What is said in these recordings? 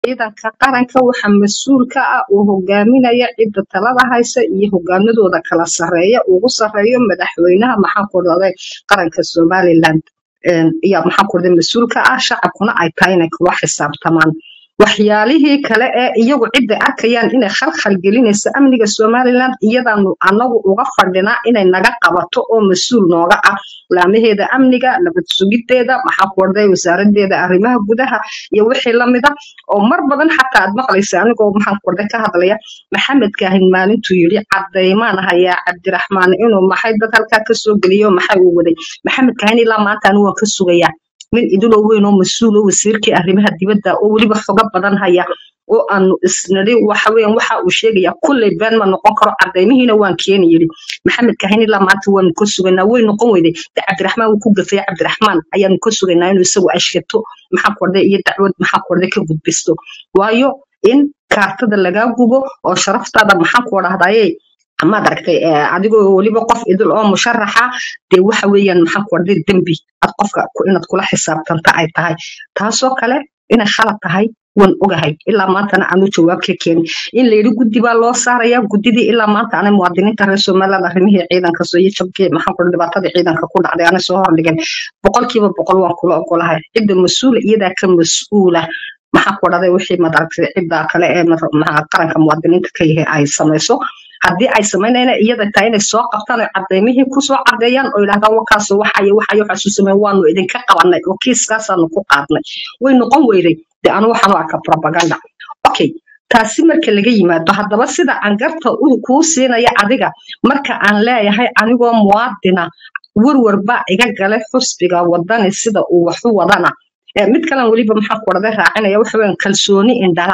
ciidanka qaranka waxa mas-uul ka ah uu hogaaminaya cidda talada haysa iyo hogaamadooda kala sareeya ugu sareeyo madaxweynaha maxaa ku dhahday qaranka somaliland yaa maxaa ku dhahday mas-uul ka ah shacabkuna ay tahay inay kula xisaabtamaan waxyaalihii kale ee iyagu cidda arkayaan inay khalkhal gelinaysa amniga somaliland iyadaanu anagu uga fadhinaa inay naga qabato oo mas-uul nooga ah laamaheeda amniga nabad sugideeda maxaa ku dhahday wasaaradeeda arrimaha gudaha iyo wixii lamida oo mar badan xataa aad maqlaysa anigoo maxaan ku dhahday ka hadlaya maxamed kaahin maalintuu yidhi cadaymaan hayaa cabdiraxmaan inuu maxay dad halkaa kasoo geliyo maxay uu waday maxamed kaahin ilaa maanta anigu waan ka sugayaa nin idiloo weyn oo mas-uul oo wasiirkii arrimaha dibadda oo weliba xogo badan haya oo aanu isnidhi waxa weeyaan waxa uu sheegaya kulley been ma noqon karo cadaymihiina waan keeni yidhi maxamed kahin ilaa maanta waanu ka sugaynaa way noqon weyday de cabdiraxmaan wuu ku gafaya cabdiraxmaan ayaanu ka sugaynaa inuu isagu ashkato maxaa kordhay iyo dacwad maxaa kordhay ka gudbisto waayo in kaartada lagaa gubo oo sharaftaada maxaa ku dhahdaye amaad aragtay adigoo weliba qof idil oo musharaxa dee waxa weeyaan maxaa ku dhahday dembi ad qofka inaad kula xisaabtanta ay tahay taasoo kale inay khalad tahay waan ogahay ilaa maantana aanu jawaab ka keenin in layidhi guddi baa loo saaraya guddidii ilaa maanta anay muwaadiniinta reer somaliland arrimihii ciidanka soo iyo jabkii maxaa ku dhibaatadii ciidanka ku dhacday anay soo hordhigeen boqolkiiba boqol waan kula ogolahay cidda mas-uula iyadaa ka mas-uula maxaa ku dhahday wixii madaragtay cidda kale ee qaranka muwaadiniinta ka yahay ay samayso haddii ay samaynayna iyada tahay inay soo qabtaan oo cadaymihii kusoo cadeeyaan oo yidhahdaan wakaasoo waxayo waxayo waxaasu sameyn waanu idinka qabanay oo kiiskaasaanu ku qaadnay way noqon weyday de anu waxaanu arka propaganda okay taasi marka laga yimaado haddaba sida aan garta kuu siinaya adiga marka aan leeyahay anigoo muwaadina werwer baa iga galay xusbiga wadani sida uu waxu wadana mid kalan weliba maxaa ku dhahday raacinaya waxa weyan kalsooni indhala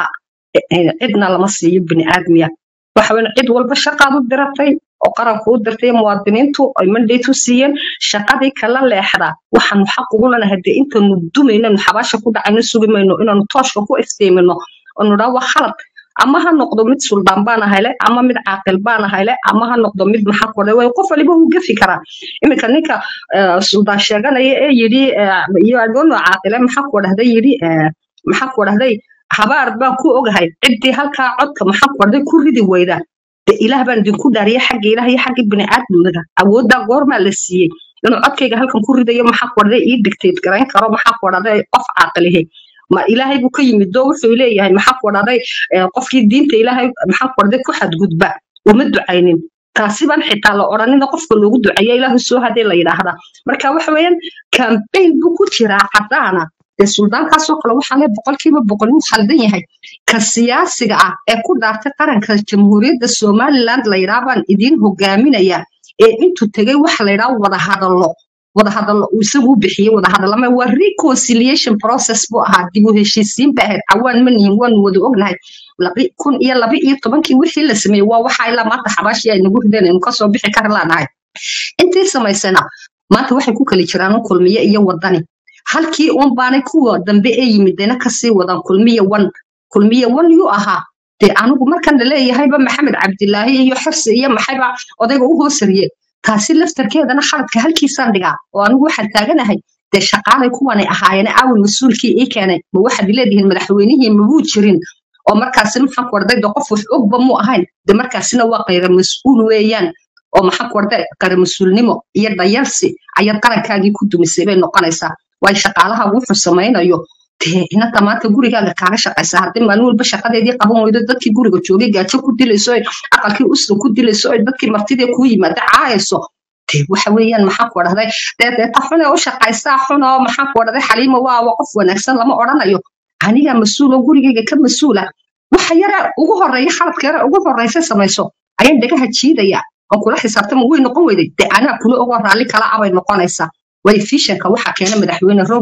cidna lama siiyo bini aadmiya waxa weyan cid walba shaqaad u diratay oo qaranku u dirtay muwaadiniintu ay mandate u siiyeen shaqadii kala leexda waxaanu xaq ugu lanahay dee intaanu dumaynanu xabaasha ku dhacayno sugi mayno inaanu tooshka ku iftiimino oonu dhaa waa khalad ama ha noqdo mid suldaan baana hele ama mid caaqil baana hele ama ha noqdo mid maxaa ku dhahday qof waliba wuu gafi karaa iminka ninka suldaan sheeganaya ee yidhi iyo adoono caaqile maxaa ku dhahday yidhi maxaa ku dhahday habaar baan ku ogahay ciddii halkaa codka maxaa ku dhahday ku ridi weyda de ilaah baan idinku dhaariya xagga ilaah iyo xagga bini'aadmiga awooddaa goormaa la siiyey inuu codkayga halkan ku ridayo maxaa ku dhahday ii dictate garayn karo maxaa ku dhahday qof caaqilihi ma ilaahay buu ka yimid oo wuxuu leeyahay maxaa ku dhahday qofkii diinta ilaahay maxaa ku dhahday ku xadgudba uma ducaynin taasi baan xitaa la odhanina qofka loogu duceeya ilaahu soo hadee la yidhaahda marka waxa weeyaan campaign buu ku jiraa caddaana dee suldaankaasoo kale waxaa lee boqolkiiba boqol wuu khaldan yahay ka siyaasiga ah ee ku dhaartay qaranka jamhuuriyadda somaliland la yidhaha baan idiin hogaaminaya ee intuu tegey waxa la yidhaha wada hadallo wada hadallo uu isagu u bixiyey wada hadallama waa reconciliation process buu ahaa dib u heshiisiin ba ahayd cawaan ma nihin waanu wada ognahay kun iyo laba iyo tobankii wixii la sameeyey waa waxaa ilaa maanta xabaashii ay nagu rideen aynu kasoo bixi kari laanahay intii samaysana maanta waxay ku kali jiraan un kulmiye iyo wadani halkii uun baanay kuwa dambe ee yimidena kasii wadaan kulmiye wan kulmiye wan yuu ahaa dee anigu markan laleeyahayba maxamed cabdilaahi iyo xirsi iyo maxayba odayga u hoosariye taasi laftarkeedana khaladka halkiisaan dhigaa oo anigu waxaan taaganahay dee shaqaalay kuwanay ahaayeen aawil mas-uulkii ii keenay ma waxaad leedihiin madaxweynihii mabuu jirin oo markaasina maxaa ku warday de qof wax ogba mu ahayn de markaasina waa qayra mas-uul weeyaan oo maxaa ku warday qayra mas-uulnimo iyo dayarsi ayaad qarankaagii ku dumisay bay noqonaysaa waayo shaqaalaha wuxuu samaynayo dee inanta maanta gurigaaga kaaga shaqaysa haddii maalin walba shaqadeedii qaban weydo dadkii guriga joogay gaajo ku dilayso aqalkii usta ku dilayso dadkii martidii kuu yimaada caayayso dee waxa weeyaan maxaa ku dhahday dee deeta xun ee u shaqaysaa xun oo maxaa ku dhahday xaliimo waawa qof wanaagsan lama odhanayo anigaa mas-uul oo gurigayga ka mas-uula waxa yare ugu horeeya khaladka yare ugu horeysa samayso ayaan dhagaha jiidaya oo kula xisaabtama way noqon weyday dee anaa kula ogoo raalli kala abay noqonaysaa way fishanka waxaa keena madaxweyne roob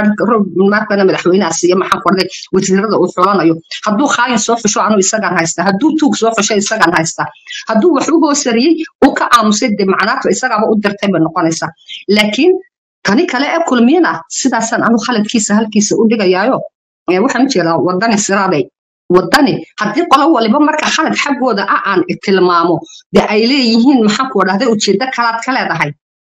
markana madaxweynaha siiya maxaa ku dhahday wasiirada uu xulanayo hadduu khaayin soo xusho anuu isagaan haysta hadduu tuug soo xusho isagaan haysta hadduu wax u hoosariyey uu ka aamusay dee macnaatu isagaaba u dirtay bay noqonaysaa laakiin tani kale ee kulmiyana sidaasaan anu khaladkiisa halkiisa u dhigayaayo waxaan u jeedaa wadani siraaday wadani haddii qolo waliba marka khalad xaggooda ah aan tilmaamo dee ay leeyihiin maxaa ku dhahday ujeeddo kalaad ka leedahay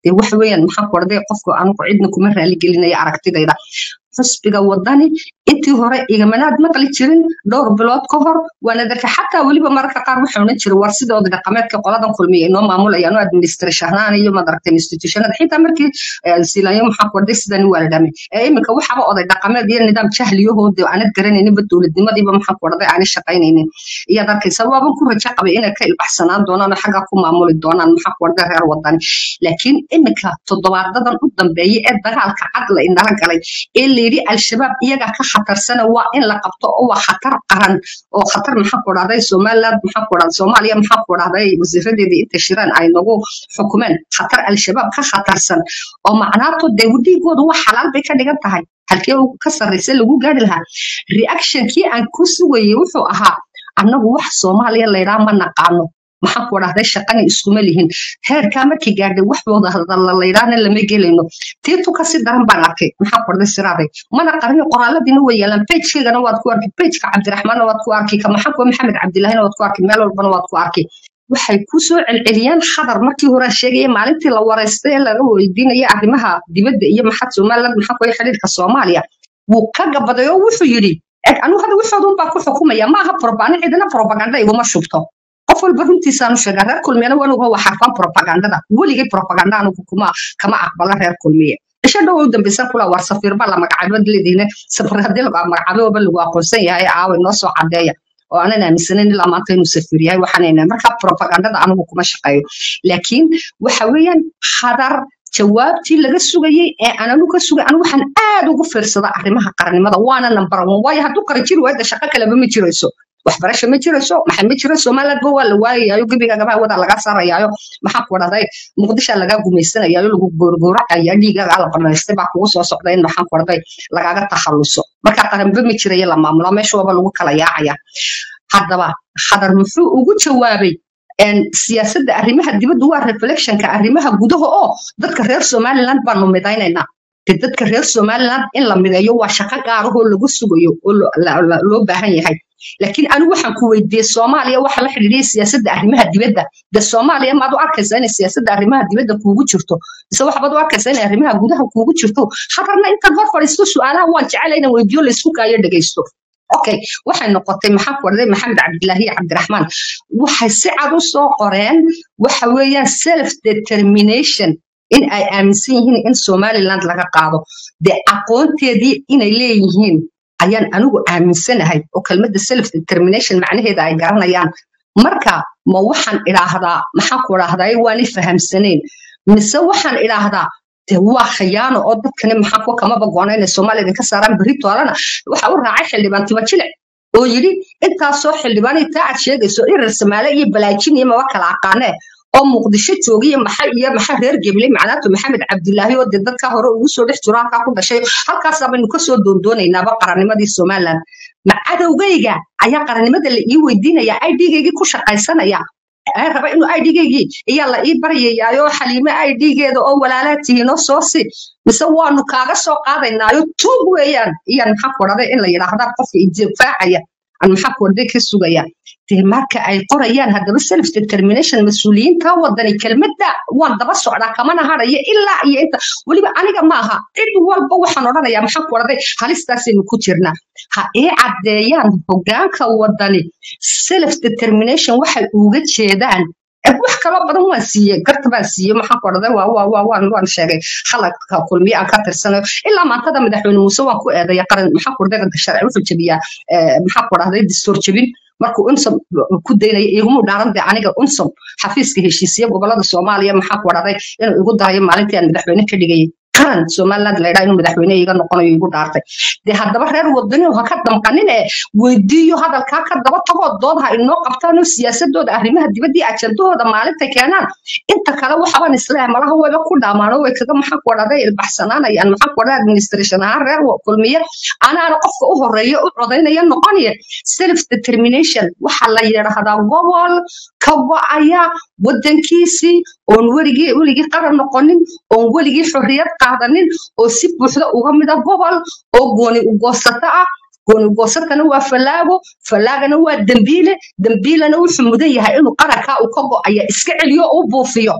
dee waxa weeyaan maxaan ku orday qofku anigu cidna kuma raali gelinaya aragtidayda xusbiga wadani intii hore igamanaad maqli jirin dhowr bilood ka hor waana darka xataa weliba mararka qaar waxay odhan jiray war sidooda dhaqameedka qoladan kulmiya inoo maamulayaan oo administration ahaan iyo madaragta institutionada xitaa markii silayo maxaa ku orday sidani waa la dhamay ee iminka waxaba oday dhaqameed iyo nidaam jahliyahooda aanad garanayninba dowladnimadiiba maxaa ku orday aanay shaqaynaynin iyaad arkaysa waaban ku rajo qabay inay ka ilbaxsanaan doonaan oo xaggaa ku maamuli doonaan maxaa ku orday reer wadani laakiin iminka toddobaadadan u dambeeya ee dagaalka cad la indhala galay ee layidhi al-shabaab iyaga ka khatarsana waa in la qabto oo waa khatar qaran oo khatar maxaa ku dhahday somaliland maxaa ku dhahday soomaaliya maxaa ku dhahday wasiiradeedii inta shiraan ay nagu xukumeen khatar al-shabaab ka khatarsan oo macnaato dee dhiigooda wax xalaal bay ka dhigan tahay halkee ka sarraysa lagu gaari lahaa reactionkii aan ku sugayay wuxuu ahaa annagu wax soomaaliya laydhaa ma naqaano maxaa ku dhahday shaqani iskuma lihin heerkaa markii gaadhay wax wada hadalla laydhaana lama gelayno tiitu kasi daran baan arkay maxaa ku dhahday siraaday mana qarni qoraaladiina way yeelaan pagekeygana waad ku arki pageka cabdiraxmaanna waad ku arki ka maxaa kuwa maxamed cabdilahina waad ku arki meel walbana waad ku arki waxay ku soo celceliyeen khadar markii hore sheegaya maalintii la wareystay ee laga weydiinaya arrimaha dibadda iyo maxaa somaliland maxaa kuwa xiriirka soomaaliya wuu ka gabaday oo wuxuu yidhi anigu hadda waxooda unbaa ku xukumaya maaha ani cidina propaganda iguma shubto qof walba runtiisaanu sheegaa reer kulmiyana wanuga waa xarfan propagandada weligay propaganda anugu kuma kama aqbala reer kulmiye isha dhow u dambeysan kula war safiir baa la magacaabay leedihiin safiir haddii lagu magacaabay waba lagu aqoonsan yahay aaway noo soo cadeeya oo aanan aaminsanayn ilaa maanta inuu safiir yahay waxaanayna marka propagandada anigu kuma shaqeeyo laakiin waxa weeyaan khadar jawaabtii laga sugayey ee ananu ka sugay anu waxaan aad ugu fiirsada arrimaha qarannimada waana number one waayo hadduu qara jiri waayda shaqo kaleba ma jirayso waxbarasho ma jirayso maxay ma jiro somalilandba waa la waayayayo gebiga gabaha wada laga saarayaayo maxaa ku dhahday muqdisha lagaa gumaysanayaayo lagu goorgooracaya dhiigaga la banaystay baa kugu soo socda in maxaan ku dhahday lagaaga takhalluso marka qaranba ma jirayo la maamula meesha waaba lagu kala yaacaya haddaba khadar muxuu ugu jawaabay siyaasadda arrimaha dibadda waa reflectionka arrimaha gudaha oo dadka reer somaliland baanu midaynaynaa de dadka reer somaliland in la mideeyo waa shaqo gaarahoo lagu sugayo oo loo baahan yahay laakiin anigu waxaan ku weydiiyey soomaaliya waxa la xidhiidhiyay siyaasadda arrimaha dibadda de soomaaliya maad u arkaysaa inay siyaasadda arrimaha dibadda kuugu jirto mise waxbaad u arkaysaa inay arrimaha gudaha kuugu jirto hadarna intaan hor fadhiisto su-aalaha waan jecela inaan weydiiyo laysku kaayo dhegaysto okay waxay noqotay maxaa ku orday maxamed cabdilaahi iyo cabdiraxmaan waxay si cad u soo qoreen waxa weeyaan self determination in ay aaminsan yihiin in somaliland laga qaado dee aqoonteedii inay leeyihiin ayaan anigu aaminsanahay oo kelmadda self determination macnaheeda ay garanayaan marka ma waxaan idhaahdaa maxaa ku idhaahdaa waanay fahamsanayn mise waxaan idhaahdaa de waa khiyaano oo dadkani maxaa kuwa kamaba goona inay soomaaliya idinka saaraan berri toolana waxa u raacay xildhibaan tibajilic oo yidhi intaasoo xildhibaan taa aad sheegayso irir samaale iyo balaajin iyo maba kala aqaanee oo muqdisho joogiyo maxa iyo maxa reer gebley macnaatu maxamed cabdilaahi oo dee dadka hore ugu soo dhex jiro halkaa ku dhashay halkaasaa baynu kasoo doondoonaynaba qarannimadii somaliland ma cadowgayga ayaa qarannimada la ii weydiinaya idgaygii ku shaqaysanaya raba inuu idgaygii ayaa la ii baryayaayo xaliime idgeeda oo walaalaa tihiinoo soo si mise waanu kaaga soo qaadaynaayo tuug weeyaan iyaan maxaa ku odhaday in la yidhaahda qofka idifaacaya aan maxaa ku orday ka sugaya dee marka ay qorayaan haddaba self determination mas-uuliyiinta wadani kelmadda waan daba socdaa kamana hadhaya ilaa iyo inta weliba aniga maaha cid walba waxaan odhanayaa maxaa ku orday halistaasaynu ku jirnaa ha ii caddeeyaan hoggaanka wadani self determination waxay uga jeedaan wax kaloo badan waan siiyey garta baan siiyey maxaan ku odhaday waan sheegay khaladka kulmiye aan ka tirsanayo ilaa maantada madaxweyne muuse waan ku eedaya qaran maxaa ku odhaday sharci wuxuu jebiyaa maxaa ku odhahday distoor jebin markuu unsom ku daynaya iguma dhaaran de aniga unsom xafiiska heshiisiye gobolada soomaaliya maxaa ku odhahday inuu igu darayo maalintii aan madaxweyne ka dhigayay qaran somaliland la yidhaha inuu madaxweyne iga noqonayo igu dhaartay dee haddaba reer wadani ha ka damqanin ee weydiiyo hadalkaa ka daba tagoo dood ha inoo qabtaan oo siyaasadooda arrimaha dibaddii ajandahooda maalinta keenaan inta kale waxaban isleeyahay malaha wayba ku dhaamaano way kaga maxaa ku odhahday ilbaxsanaanayaan maxaa ku odhahday administration ahaan reer kulmiye anaana qofka u horeeya u codaynaya noqonaya self determination waxa la yidhaahdaa gobol ka wacaya wadankiisii oon weligii weligii qaran noqonin oon weligii xorriyad qaadanin oo si buuxda uga mida gobol oo gooni ugoosato ah gooni ugoosatana waa fallaago fallaagana waa dembiile dembiilena wuxuu mudan yahay inuu qarankaa uu ka go'aya iska celiyo u buufiyo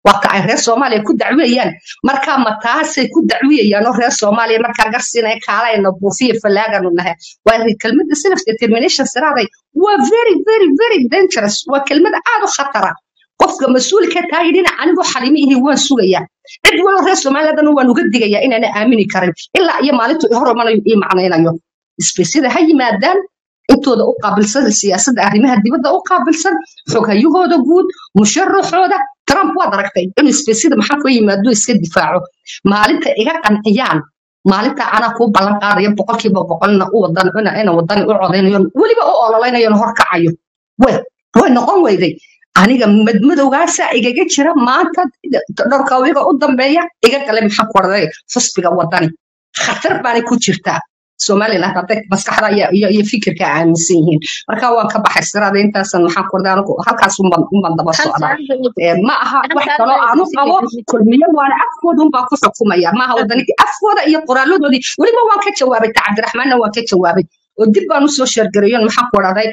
waa ka ay reer soomaaliya ku dacwiyayaan markaa ma taasay ku dacwiyayaan oo reer soomaaliya markaa garsiinaya kaalayna buufiya fallaaganu nahay waa kelmadda self determination siraaday waa very very very dangerous waa kelmad aad u khatara qofka mas-uulka taa yidhina anigoo xalimi ihi waan sugayaa cid walo reer soomaaliyadana waan uga digayaa inaana aamini karin ilaa iyo maalintu horumanayo ii macnaynayo isbesida ha yimaadaan intooda u qaabilsan siyaasadda arrimaha dibadda u qaabilsan xoghayahooda guud musharaxooda trump waad aragtay inuu isbesida maxaa koo yimaado iska difaaco maalinta iga qanciyaan maalinta anaa kuu ballan qaadaya boqolkiiba boqolna u wadan ina wadani u codaynayo weliba u ololeynayo horkacayo way way noqon weyday aniga madmadowgaasa igaga jira maanta dhowrka wiga u dambeeya iga gale maxaa ku orday xusbiga wadani khatar baanay ku jirtaa somaliland hadday maskaxda iyo fikirka aaminsan yihiin marka waan ka baxay sirada intaasan maxaa ku orday anigu halkaas unban daba socdaa ma aha wax kaloo aanu qabo kulmiyo waana afkooda unbaa ku xukumaya maaha wadanigi afkooda iyo qoraaladoodii weliba waan ka jawaabay ta cabdiraxmaanna waan ka jawaabay oo dib baan usoo sheergareeyo maxaa ku odhaday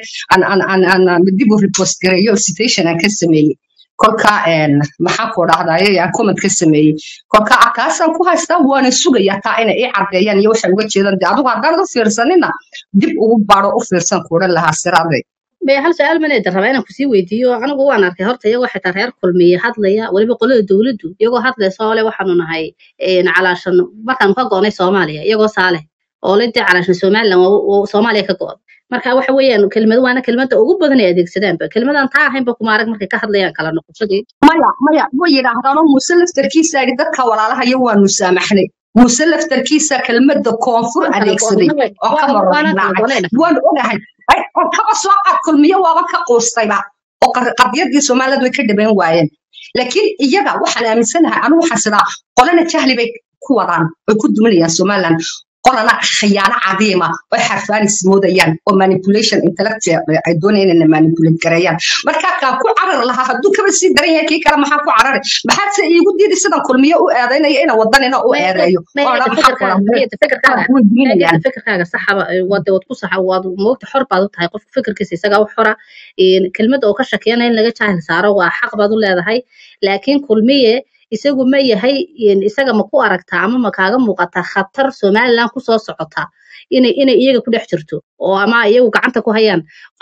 dib u repost gareeyo citation aan ka sameeyey kolka maxaa ku odhahdaye aan comment ka sameeyey kolka kaasaan ku haystaa waana sugayaa taa inay ii caddeeyaan iyo waxay uga jeedaan de adigu haddaan u fiirsanina dib ugu baaro u fiirsan kuodhan lahaa siraade bay hal su-aal maneeda rabaa inaan kusii weydiiyo anigu waan arkay horta iyagoo xitaa reer kulmiye hadlaya weliba qolada dowladdu iyagoo hadlaysa oo le waxaanu nahay calaashan markaanu ka go'nay soomaaliya iyagoo saaleh oo la dee calaashan somaliland soomaaliya ka go'da marka waxa weeyaan kelmad waana kelmadda ugu badan ay adeegsadaanba kelmadan taa ahaynba kuma arag markay ka hadlayaan kala noqoshadii maya maya way yidhaahdaanoo muuse laftarkiisa yidhi dadka walaalahayo waanu saamaxnay muuse laftarkiisa kelmadda koonfur adeegsaday oo ka marornacay waan ogahay oo kaba soo qaad kulmiyo waaba ka quustayba oo qadiyadii soomaaliyad way ka dhaban waayeen laakiin iyaga waxaan aaminsanahay anigu waxaan sidaa qolana jahli bay ku wadaan oy ku duminayaan somaliland qolana khiyaano cadiima oo xarfaanis moodayaan oo manipulation intellect ay doonayaan inay manipulate gareeyaan marka kaan ku carar lahaa hadduu kaba sii daran yahay kii kale maxaa ku carari maxaad se iigu diidi sidan kulmiyo u eedaynaya ina wadanina u eedeeyo fikirkaaga saxaba wad ku saxa waad moogta xor baad u tahay qofka fikirkiisa isagaa u xora kelmadda oo ka shakiyana in laga jaahil saaro waa xaq baad u leedahay laakiin kulmiye isagu ma yahay isaga ma ku aragtaa ama ma kaaga muuqataa khatar somaliland kusoo socota inay inay iyaga ku dhex jirto oo ama iyagu gacanta ku hayaan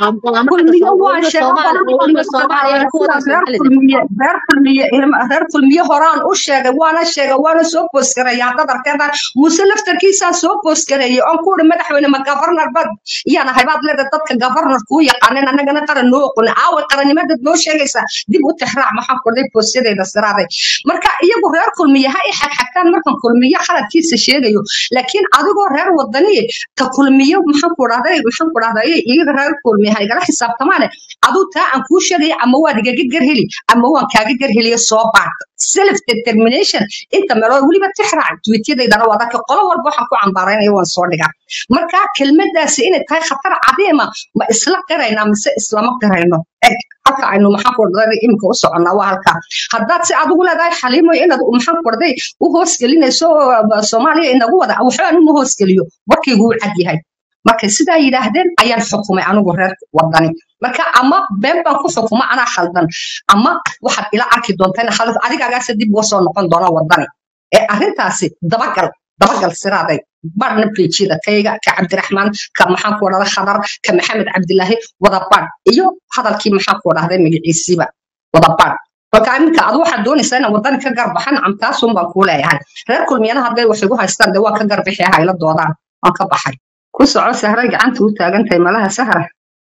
reer kulmiye horaan u sheegay waana sheegay waana soo boosgareeya haddaad arkeedaan muuse laftarkiisaan soo boosgareeyey oon ku uri madaxweyne ma gavarnar bad iyaan ahay baad leedahay dadka gavarnar kuu yaqaanen annagana qaran noo oqon aaway qarannimadaad noo sheegaysaa dib u tixraac maxaa kordhay boosyadeeda siraaday marka iyagu reer kulmiye ha i xagxagtaan markan kulmiye khaladkiisa sheegayo laakiin adigoo reer wadaniye ta kulmiyo maxaan ku dhahday maxaan ku dhahday iyaga reer kulmiye ha igala xisaabtamaane aduu taa aan kuu sheegaya ama waad igaga garheli ama waan kaaga garheliyo soo baaq self determination inta meelood weliba tixraac tweetyadaydana waa dadka qolo walba waxaan ku cambaaraynaya waan soo dhigaa marka kelmadaasi inay tahay khatar cadiima ma isla qiraynaa mise islama qirayno eg halka aynu maxaan ku dhahday imika u soconnaa waa halkaa haddaad si adigu leedahay xaliimo inaad maxaan ku dhahday u hoosgelinayso soomaaliya inagu wada waxbaan uma hoosgeliyo warkaygu u cad yahay markay sidaa yidhaahdeen ayaan xukumay anigu reer wadani marka ama been baan ku xukuma anaa khaldan ama waxaad ila arki doontaa in khalad adigagaasa dib uga soo noqon doona wadani ee arrintaasi dabagal dabagal siraaday barna bejida kayga ka cabdiraxmaan ka maxaan ku dhahday khadar ka maxamed cabdilaahi wadabaan iyo hadalkii maxaan ku dhahday magaciisiiba wadabaan marka iminka adu waxaad doonaysaa inaan wadani ka garbaxan amtaasun baan kuu leeyahay reer kulmiyana hadday wax igu haystaan dee waa ka garbixi hayla doodaan waan ka baxay ku soco sahra gacanta u taagantahay malaha sahra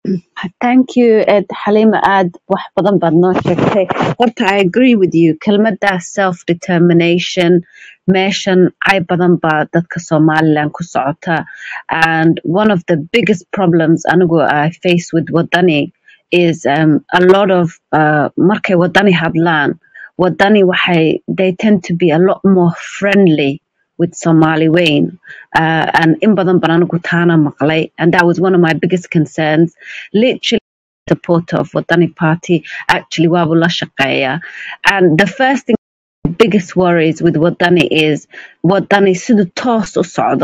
Thank you, Ed Halima Ad wax badan baad noo sheegtay. Horta, I agree with you. Kelmadda self-determination meeshan cay badan baa dadka Somaliland ku socota. And one of the biggest problems anigu I face with Wadani is um, a lot of uh, markay Wadani hadlaan, Wadani waxay, they tend to be a lot more friendly with Somali Wayne. Uh, and in badan baan anigu taana maqlay. And that was one of my biggest concerns. Literally supporter of Wadani Party, actually waaba la shaqeeya. And the first thing biggest worries with Wadani is Wadani siduu toos u socdo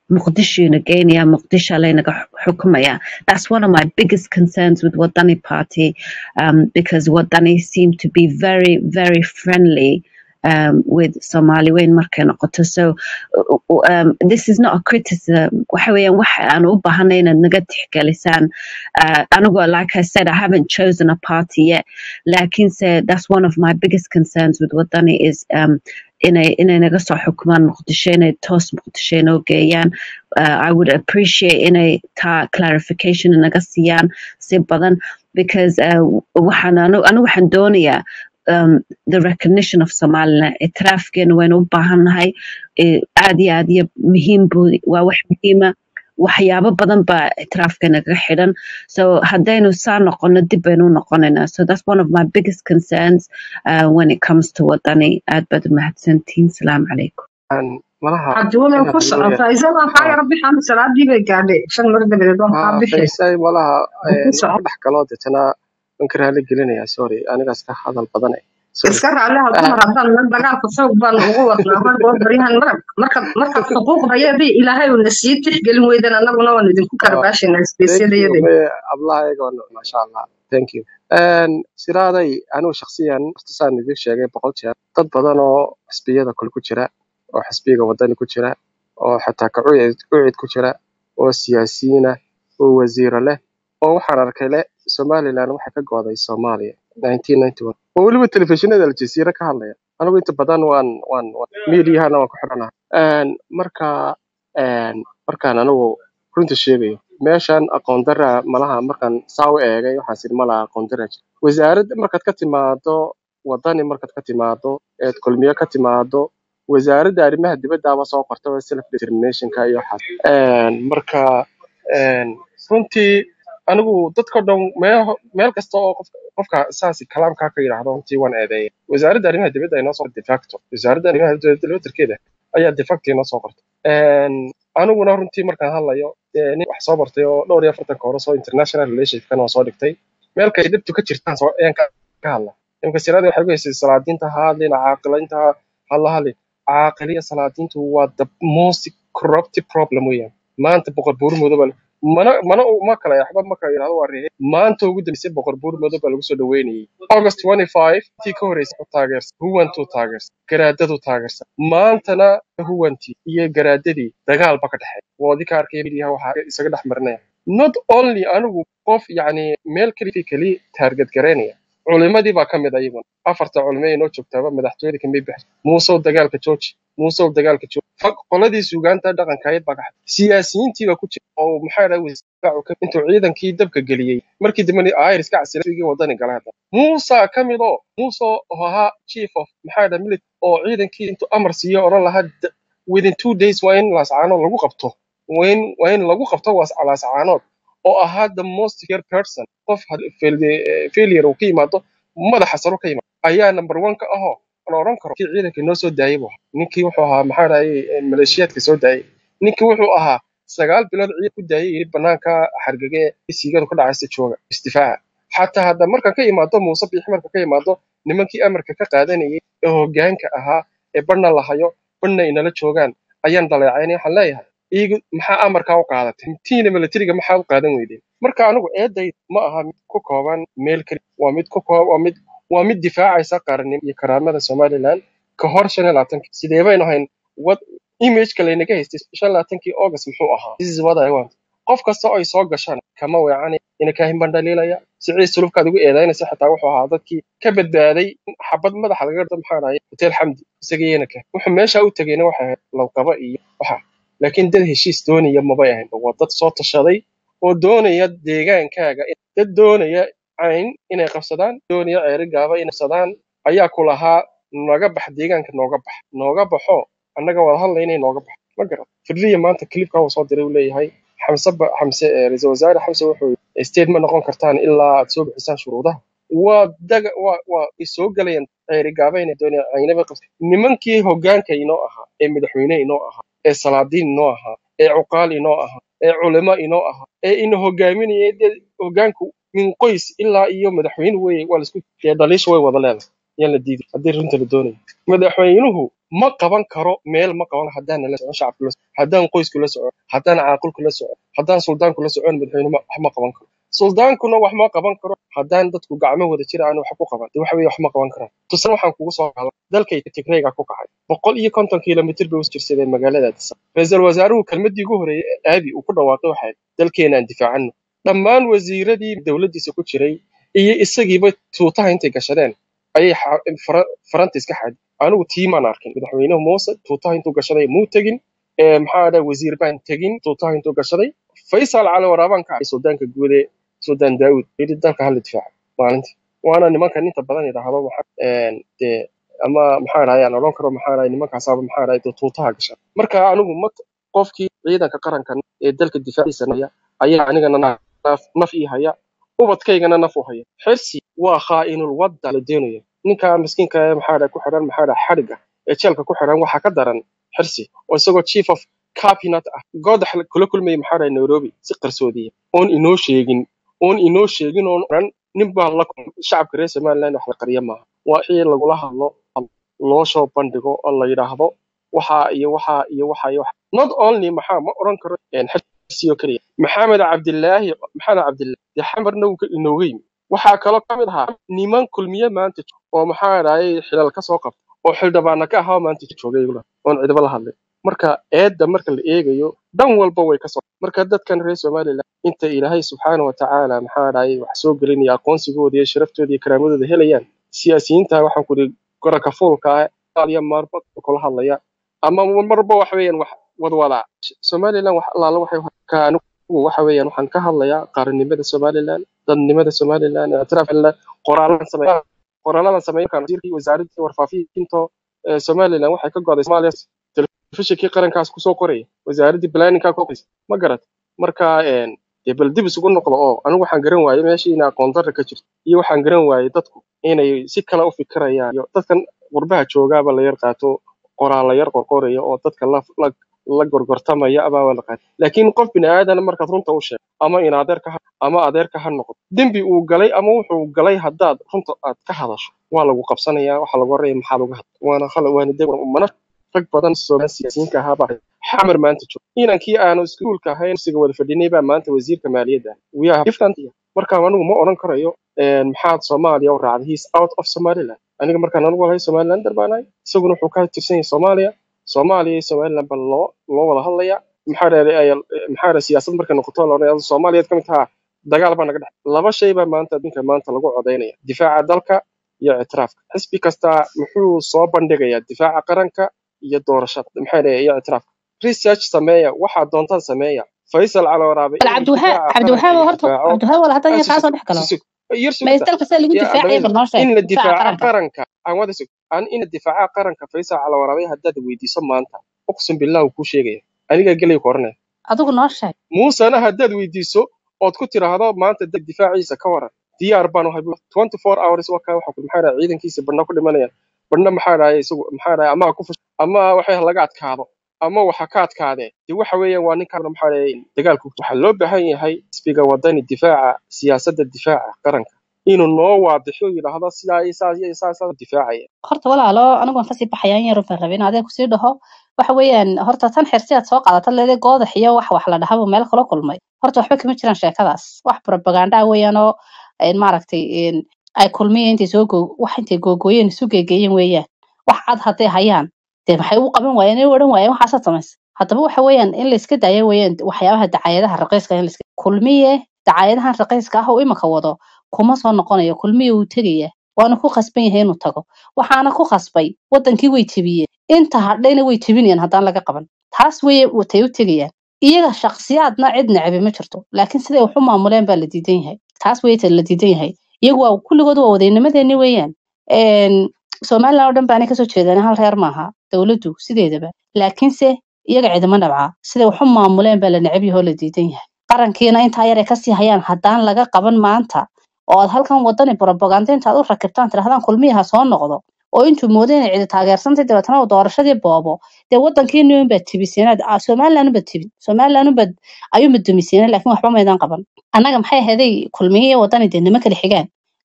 muqdishoyna geynaya muqdisho laynaga xukumaya that's one of my biggest concerns with wadani party um, because wadani seem to be very very friendly um, with Somali weyn markay noqoto so uh, um, this is not a criticism waxa weeyaan waxa aan u baahanay inaad naga tixgelisaan uh, anigoo like I said I haven't chosen a party yet laakiinse that's one of my biggest concerns with wadani is um, inay inay naga soo xukumaan muqdisho inay toos muqdisho inoo geeyaan uh, I would appreciate inay taa clarification naga siiyaan si badan because uh, waxaan anu anu waxaan doonayaa um, the recognition of Somaliland itiraafkeena waynu u baahannahay eh, aad iyo aad iyo muhiim buu waa wax muhiima waxyaabo badan baa itiraafka naga xidhan so haddaynu saa noqono dib baynu u noqonaynaa so that's one of my biggest concerns uh, when it comes to wadani aad baad u mahadsantihiin salaamu calaykum Aan malaha cabdiwalen inaad ku igu socon yar faa'iido baa kaa haa yara bixan salaadii bay gaadhay shan mar dabadeed waan kaa haa bixi faysay malaha ku waan socon ku dhex galoo deetana waan ka raali gelinayaa sorry anigaas ka hadal badanay sorry iska raaliha Ah, dumar haddaan meel dagaalka xoog baan ugu wadnaa rag oo baryahan marag markaad markaad xuquuqdayadii ilaahay uuna sii tixgelin weydan annaguna waan idinku ah, karbaashaynaa thank you isbeysyadayadii me ablahayga waa masha allah thank you Een, siraaday anigu shakhsiyan horta saan idin sheegay boqol jeer dad badan oo xisbiyada kale ku jira oo xisbiga wadani ku jira oo xataa ka ucid ucid ku jira oo siyaasiyiin ah oo wasiiro leh oo waxaan arkay le somaliland waxay ka go'day soomaaliya 1991 oo weliba telefishinada aljazeera ka hadlaya anigu inta badan waan waan waan- miidiyahana waan ku xidhanahay Een, marka een, markaan anigu runta sheegayo meeshan aqoon dara malaha markaan saa u eegay waxaan siri malaha aqoon dara jira wasaaradda markaad ka timaado wadani markaad ka timaado eed kulmiye ka timaado wasaaradda arrimaha dibaddaaba soo qorta self determinationka iyo waxaas Een, marka een, runtii anigu dadka dhan meel meel kasta oo qof qofka saasi kalaamkaa ka yidhaahdo runtii waan eedeeyay wasaaradda arrimaha dibadda ay noo soo de facto wasaaradda arrimaha dibadda laftirkeeda ayaa de facto inoo soo qortay Een, aniguna runtii markaan hadlayo dee nin wax soo bartay oo dhowr iyo afartanka hore soo international relationshipkana waa soo dhigtay meel kay dhibtu ka jirtaan soo ayaan ka ka hadla imika sirada waxay ku haysay salaadiinta ha hadlin caaqilaynta ha hala hadlin caaqiliya salaadiintu waa the most corruptive problem weeyaan maanta boqor buur madow baa mana mana ma kala yaxba ma kala yidhahdo waa rehe maanta ugu dambeysay boqor buur madow baa lagu soo dhaweynayay august 25 tii ka horreysay wuxuu taageersan huwantuu taageersan garaadadu taageersan maantana huwantii iyo garaadadii dagaal ba ka dhexeeya woodi ka arkaya midiyaha waxaa isaga dhex marinaya not only anigu qof yacni meel keli keli taarget garaynaya culimadii baa ka mid ah iyaguna afarta culimo ee noo joogtaaba madaxtooyada kamay baxay muusow dagaalka jooji muusow dagaalka jooji Fag qoladii suugaanta dhaqankaayad baa ka xad siyaasiyiintii baa ku jira oo maxaa dhahay wasaacu ka intuu ciidankii dabka geliyey markii dambena ayr iska casilaysigii wadani gala hadda muusa ka mid oo muuse oo ahaa chief of maxaa dhahay military oo ciidankii intuu amar siiyo odhan lahaa "D- within two days waa in laascaanood lagu qabto waa in waa in lagu qabto waas- laascaanood oo ahaa the most fear person qof had- fail- eh, failure uu ka yimaado madaxa saro ka yimaado ayaa number one ka ahoo la oran karo kii ciidanka noo soo daayay buu ahaa ninkii wuxuu ahaa maxaa dhahay maleeshiyaadka soo daayay ninkii wuxuu ahaa sagaal bilood ciidan ku daayay yiri banaanka xargage ee siigadu ka dhacaysa jooga isdifaaca xataa hadda markan ka imaado muuse biixi marka ka imaado nimankii amarka ka qaadanayay ee hoggaanka ahaa ee badhna la hayo badhna inala joogaan ayaan dhaleecaynay waxaan leeyahay iyagu maxaa amarkaa u qaadatay tiina militariga maxaa u qaadan weydeen marka anigu eeday ma aha mid ku kooban meel keli waa mid ku koo waa mid waa mid difaacaysa qaranimo iyo karaamada somaliland ka hor shan iyo labaatankii sidee baynu hayn wad imageka laynaga haystay shan iyo labaatankii august muxuu ahaa this is what I want qof kasta oo ay soo gashaan kama weecanay ina kaahin baan dhaliilaya sicii sulubkaad ugu eedaynaysa xitaa wuxuu ahaa dadkii ka badbaaday in xabad madaxa laga gardo maxaa dhahay hotel xamdi isagiina ka wuxuu meesha u tegayna waxay ahayd lawqaba iyo waxa laakiin dad heshiis doonaya mabay ahayn waa dad soo tashaday oo doonaya deegaankaaga dad doonaya cayn inay qabsadaan doonaya ceeri gaaba inay qabsadaan ayaa ku lahaa naga bax deegaanka nooga bax nooga baxo annaga wada hadlayna nooga bax ma garan fidriya maanta clipka uu soo diray uu leeyahay xamse ba xamse eh, ra'iisul wasaare xamse wuxuu yidhi, state ma noqon kartaan ilaa aad soo bixisaan shuruudaha waa daga waa waa ay soo galayaan ceeri gaaba inay doonayaan caynaba qabsa nimankii hoggaanka inoo ahaa ee madaxweyne inoo ahaa ee salaadiin inoo ahaa ee cuqaal inoo ahaa ee culimo inoo ahaa ee ina hogaaminayay dee hoggaanku min qoys ilaa iyo madaxweyne weeye waa laisku dee dhaliisha way wada leedahay yaan la diidi haddii runta la doonayo madaxweynuhu ma qaban karo meel ma qaban haddaan la socon shacabku la socon haddaan qoysku la socon haddaan caaqilku la socon haddaan suldaanku la socon madaxweynuhu ma- wax ma qaban karo suldaankuna wax ma qaban karo haddaan dadku gacmo wada jira aan wax ku qaban dee waxa weeye wax ma qaban karaan tusaale waxaan kugu soo qaadan dalkay tigrayga ku kacay boqol iyo konton kilomitir bay u jirsadeen magaalada Addis Ababa ra-iisul wasaaruhu kelmadii ugu horeeyay ee aabi uu ku dhawaaqay waxay ahayd, dalkeenaan difaacano dhammaan wasiiradii dowladdiisa ku jiray iyo isagiiba tuutaha intay gashadeen ayay xa- fara- faranta iska xaadi anigu tiimaan arkin madaxweynuhu muuse tuutaha intuu gashaday muu tegin ee maxaa dhahay wasiir baan tegin tuutaha intuu gashaday faysal cali waraabaan ka cay suldaanka guud ee suldaan daawud yidhi dalka hala difaaco maalintii waana nimankan inta badan yidhaahdo waxa een, dee ama maxaa dhahay aan odhan karo maxaa dhahay nimankaasaaba maxaa dhahay dee tuutaha gasha marka anigu ma qofkii ciidanka qaranka ee dalka difaaciisa naya ayaa anigana naf naf ii haya ubadkaygana naf u haya xirsi waa khaa'inul wadda la deenaya ninka miskiinka ee maxaa dhahay ku xidhan maxaa dhahay xadhiga ee jeelka ku xidhan waxaa ka daran xirsi oo isagoo chief of cabinet ah goodax kula kulmayay maxaa dhahay nairobi si qarsoodiya oon inoo sheegin oon inoo sheegin oon odhan nin baa la kulmay shacabka reer somaliland wax la qariya maaha waa in lagula hadlo loo soo bandhigo oo la yidhaahdo waxaa iyo waxaa iyo waxaa iyo waxa not only maxaa ma odhan karo een, xirsi oo keliya maxamed cabdilaahi maxamed cabdilaahi dee xamarna wuu ka inooga yimi waxaa kaloo ka mid ahaa niman kulmiye maanta jooga oo maxaa dhahay xilal ka soo qabta oo xildhibaana ka ahaa oo maanta joogay igula oon cidiba la hadlay marka eedda marka la eegayo dhan walba way ka soo marka dadkan reer somaliland inta ilaahay subxaana wa tacaala maxaa dhahay wax soo gelinaya aqoonsigooda iyo sharaftooda iyo karaamadooda helayaan siyaasiyiinta waxaan ku ihi goraka fuulka ah qaal iyo maarba kula hadlaya ama marba wax weeyaan wax wadwadaa somaliland wax allaala waxay ka anigu waxa weeyaan waxaan ka hadlayaa qaranimada somaliland dadnimada somaliland ictiraafla qoraalan sameeya qoraaladan sameeya markaan wasiirkii wasaaradda warfaafinta ee somaliland waxay ka goday soomaaliya telefishinkii qarankaas kusoo qoraya wasaaraddii planninga ku qoraysa ma garat marka een, dee bal dib isugu noqdo oo anigu waxaan garan waayey meeshii ina aqoon darra ka jirto iyo waxaan garan waayey dadku inay si kale u fikirayaan iyo dadkan qurbaha joogaaba la yar qaato qoraal la yar qorqoraya oo dadka la la la gorgortamaya abaa la qaatay laakiin qof bini aadan markaad runta u sheegto ama in adeerka ha ama adeerka ha noqdo dembi uu galay ama wuxuu galay haddaad runta aad ka hadasho waa lagu qabsanayaa waxaa lagu oraya maxaad uga hadla waana khalad waana de mana rag badan Soomaali siyaasiyiinka ahaaba xamar maanta jooga inankii aanu iskuulka ahayn siga wada fadhinay baa maanta wasiirka maaliyadda we are different here. marka anigu ma odhan karayo een, maxaad soomaaliya u raacday he is out of somaliland aniga markaan anigu lahay somalilander baan ahay isaguna wuxuu ka tirsan yahay soomaaliya soomaaliya iyo somaliland baa loo loo wada hadlaya maxaa dheeray maxaa dheeray siyaasad markay noqoto la odhanaya soomaaliyeed ka mid taha dagaal baa naga dhex laba shay baa maanta adduunka maanta lagu codeynaya difaaca dalka iyo ictiraafka xisbi kasta muxuu soo bandhigayaa difaaca qaranka iyo doorashada maxaa dheeray iyo ictiraafka research sameeya waxaa doontaan sameeya faysal cali waraabe bal inuu cabdiwahaab difaaca cabdiwahaab qaranka horta difaaco cabdiwahaab wala haddan Ah, yar sug- kaasoo dhex galo sug- sug- yar ma sugta dalka see lagu ya difaacaya adawada bal noo sheeg in la difaaca difaaca qaranka qaranka aan wada sug aan in la difaaca qaranka faysal cali waraabe haddaad weydiiso maanta uqsim billah uu kuu sheegaya anigaa gelay ku oranaya adigu noo sheeg muusena haddaad weydiiso ood ku tiraahdo maanta dad difaaciisa ka waran diyaar baan u hay 24 hours waa kaa waxa ku maxaa dhahay ciidankiisa badhna ku dhimanayaan badhna maxaa dhahay isagu maxaa dhahay ama ha ku fush ama waxay laga adkaado ama waxa ka adkaadee dee waxa weeyaan waa ninkan maxaa dhahay dagaalku waxaa loo baahan yahay xisbiga wadani difaaca siyaasadda difaaca qaranka inuu noo waadixo yidhaahdo sidaa iyo saas iyo saas saas difaacaya horta walaalo anigu waan kasii baxaya in yar baan rabay in adeeg kusii dhaho waxa weeyaan horta tan xirsi aad soo qaadata leede goodax iyo wax wax la dhahaba meel kala kulmay horta waxba kama jiraan sheekadaas wax propaganda weeyaan oo een maaragtay een ay kulmiyeen intay soo goo wax intay googooyeen isu geegeeyeen weeyaan wax cad hadday hayaan dee maxay u qaban waayeen inay u odhan waayeen waxaasaad samaysa haddaba waxa weeyaan in la iska daayo weeyaan waxyaabaha dacaayadaha raqiiska in la iska kulmiye dacaayadahan raqiiska ah oo imika wado kuma soo noqonayo kulmiye wuu tegaya waana ku khasban yahay inuu tago waxaana ku khasbay wadankii way tebiyeen inta hadhayna way tebinayaan haddaan laga qaban taas weye watay u tegayaan iyaga shakhsiyaadna cid necbi ma jirto laakiin siday wax u maamuleen baa la diidan yahay taas weye ta la diidan yahay iyagu waa kulligood waa wadaynimadeeni weeyaan Een, somaliland oo dhan baanay kasoo jeedaan hal reer maaha dowladdu sideedaba laakiinse iyaga cidima nabca siday wax u maamuleen baa la necab yahay oo la diidan yahay qarankiina intaa yar ay kasii hayaan haddaan laga qaban maanta oo aad halkan wadani propaganda intaad u rakibtaan tirahdaan kulmiyaha soo noqdo oo intuu moodo inay cidi taageersantay dabeetana uu doorashadii boobo dee wadankiini unbaad tibiseenaad ah, somaliland unbaad tibin somaliland unbaad ayuunbaad dumiseeneen laakiin waxba maydaan qaban annaga maxay ahaday kulmiye iyo wadani dee nima kala xigaan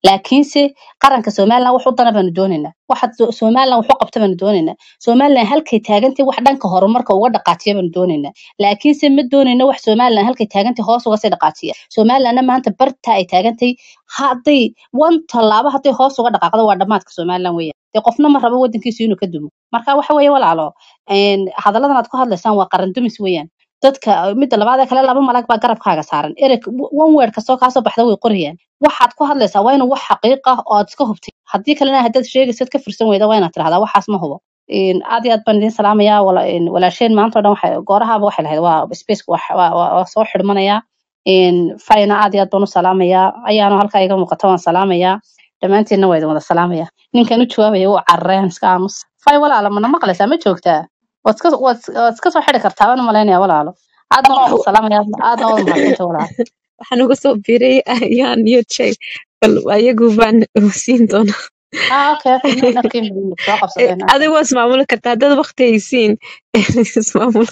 laakiinse qaranka somalilan wax u dana baanu doonaynaa waxa so- somalilan wax u qabta baanu doonaynaa somalilan halkay taagantay wax dhanka horumarka uga dhaqaajiya baanu doonaynaa laakiinse ma doonayno wax somalilan halkay taagantay hoos uga sii dhaqaajiya somalilanna maanta barta ay taagantay hadday wan tallaabo hadday hoos uga dhaqaaqdo waa dhammaadka somalilan weeyaan dee qofna ma rabo wadankiisu inuu ka dumo marka waxa weeye walaalo een, hadalladan aad ku hadlaysaan waa qaran dumis weeyaan dadka midda labaad ee kale laba malag baa garabkaaga saaran ereg one word kastoo kaasoo baxda way qorayaan waxaad ku hadlaysaa waa inuu wax xaqiiq ah oo aad iska hubtay haddii kalena haddaad sheegaysid ka firsan weyda waa inaad tirahdaa waxaas ma hubo Een, aad iyo aad baan idin salaamayaa wala- een, walaasheen maanta oo dhan waxay goorahaaba waxay lahayd waa spaceka waa waa- waa- waa soo xidhmanayaa Een, fayna aad iyo aad baan u salaamayaa ayaanu halkaa iga muuqata waan salaamayaa dhammaantiinna waa idin wada salaamaya ninkan u jawaabaya wuu carareen iska aamus fay walaalo mana maqlaysaa ma joogtaa waad iska waad waad iska soo xidhi kartaa waan u malaynaya walaalo aadna waan ku salaamaya aadna waad mahadsantay walaalo waxaan uga soo biiray ayaan iyo jay bal ayagu baan siin doonaa ah okay okay no nafkiin soo Eh, qabsadeen okay adigu waa ismaamuli kartaa haddaad waqti haysiin ismaamul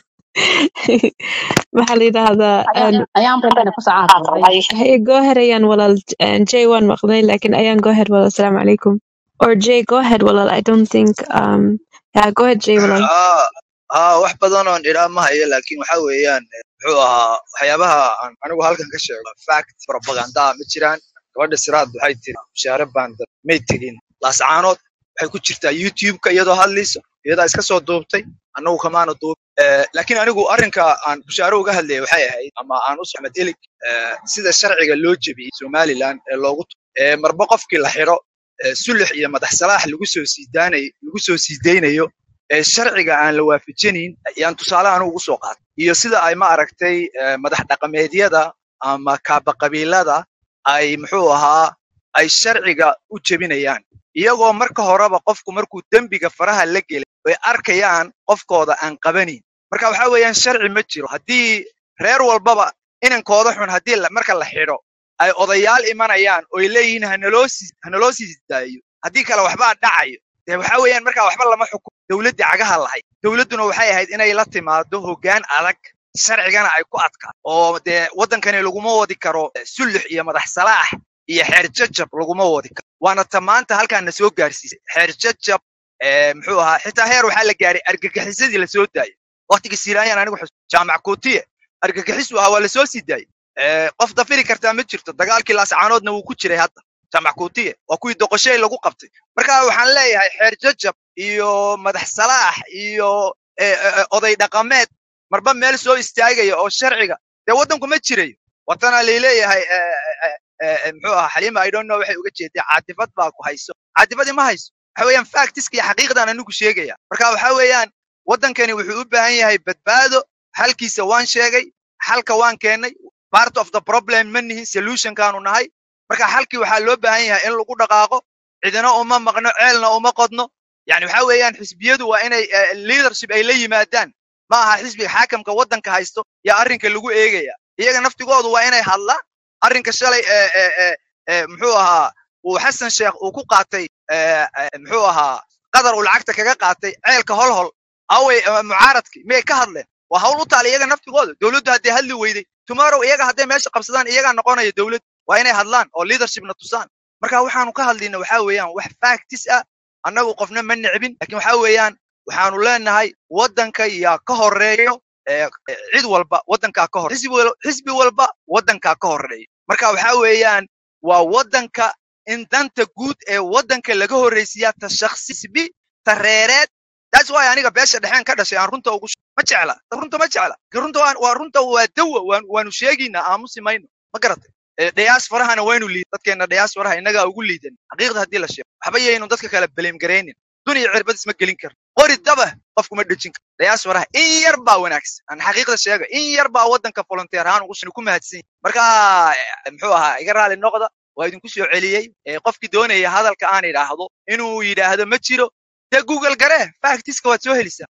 maxaa la yidhaahdaa ayaan een, ayaan bayna ku socon hey go ahead ayaan walaal een, jay waan maqlay laakiin ayaan go ahead walaal asalaamu calaykum or jay go ahead walaal i don't think um yeah go ahead jay walaal haa haa wax badan oon idhaa ma hayo laakiin waxa weeyaan eh, muxuu ahaa waxyaabaha aan anigu halkan ka sheego fact propaganda ma jiraan gabadha siraad waxay tiri mushaare baan dad may tegin laascaanood waxay ku jirtaa youtube-ka iyadoo hadlayso iyadaa iska soo duubtay annagu kamaana duub Eh, laakiin anigu arrinka aan bushaare uga hadlayay waxay ahayd ama aan u socmed elig eh, sida sharciga loo jebiyey somaliland ee loogu tu- ee marba qofkii la xiro eh, sulux iyo madax salaax lagu soo siidaanayo lagu soo siidaynayo ee sharciga aan la waafajinayn ayaan tusaale anigu ugu soo qaatay iyo sida ay ma aragtay eh, madax dhaqameedyada ama kaaba qabiilada ay muxuu ahaa ay sharciga u jebinayaan iyagoo marka horeba qofku markuu dembiga faraha la gelay ay arkayaan qofkooda aan qabanayn marka waxa weeyaan sharci ma jiro haddii reer walbaba inankooda xun haddii la- marka la xidho ay odayaal imanayaan oy leeyihiin hanaloo sii hanaloo sii daayo haddii kale waxbaa dhacayo dee waxa weeyaan marka waxba lama xukumo dowladdii cagaha lahayd dowladduna waxay ahayd inay la timaado hoggaan adag sharcigana ay ku adkaa oo dee waddankani laguma wadi karo eh, sulux iyo madax salaax iyo xeer jajab laguma wadi karo waana ta maanta halkaan na soo gaarsiisay xeer jajab eh, muxuu ahaa xitaa heer waxaa la gaaray argagixisadii la soo daayay waqtigii siiraanyaan anigu xus jaamac kuutiye argagixisu ahaa waa la soo sii daayay Eh, qof dafiri kartaa ma jirto dagaalkii laascaanoodna wuu ku jiray hadda jaamac kuutiye waa kuwii doqoshey lagu qabtay marka waxaan leeyahay xeer jajab iyo madax salaax iyo eh, eh, eh, oday dhaqameed marba meel soo istaagaya oo sharciga dee waddanku ma jirayo watana laleeyahay eh, eh, eh, eh, muxuu ahaa xaliima i don't know waxay uga jeeday caadifad baa ku hayso caadifadii ma hayso waxa weeyaan factiska iyo xaqiiqdan anigu sheegaya marka waxa weeyaan waddankani wuxuu u baahan yahay badbaado xalkiisa waan sheegay xalka waan keennay part of the problem ma nihin solutionkaanu nahay marka xalkii waxaa loo baahan yahay in lagu dhaqaaqo cidina uma maqno ceelna uma qodno yani waxa weeyaan xisbiyadu waa inay eh, leadership ay la yimaadaan ma aha xisbiga xaakamka waddanka haysto yaa arrinka lagu eegaya iyaga naftigoodu waa inay hadlaan arrinka shalay eh, eh, eh, eh, muxuu ahaa uu xasan sheekh uu ku qaatay eh, eh, muxuu ahaa qadar uu lacagta kaga qaatay ceelka holhol awey eh, mucaaradkii miyay ka hadleen waa hawl u taala iyaga naftigooda dowladdu hadday hadli weyday tomorrow iyaga hadday meesha qabsadaan iyagaa noqonaya dowlad waa inay hadlaan oo leadershipna tusaan marka waxaanu ka hadlayna waxaa weeyaan wax factis ah annagu qofna ma necbin lakin waxaa weeyaan waxaanu leenahay waddanka yaa ka horeeyo eh, eh, cid walba waddankaa ka hor xisbi wal- xisbi walba waddankaa ka horeeyo marka waxaa weeyaan waa waddanka in danta guud ee waddanka laga horreysiyaa ta shakhsi xisbi ta reereed that's why aniga beesha dhexeen ka dhashay aan runta ugu sh- ma jecla runta ma jecla Ki runta waa waa runta waa dawa waan- waanu sheegaynaa aamusi mayno ma garatay Eh, dhayaas farahana waynu liid dadkeena dhayaas faraha innagaa ugu liidan xaqiiqda haddii la sheego waxba yaynu dadka kale beleem garaynin duniya cirbad isma gelin karo qori daba qofkuma dhejin karo dhayaas faraha in yar baa wanaagsan aan xaqiiqda sheega in yar baa waddanka volunteer ahaan ugu ku mahadsan yahay marka eh, muxuu ahaa iga raali noqda waa idinku soo celiyey Eh, qofkii doonaya hadalka aan idhaahdo inuu yidhaahdo ma jiro dee google garee factiska waad soo helisaa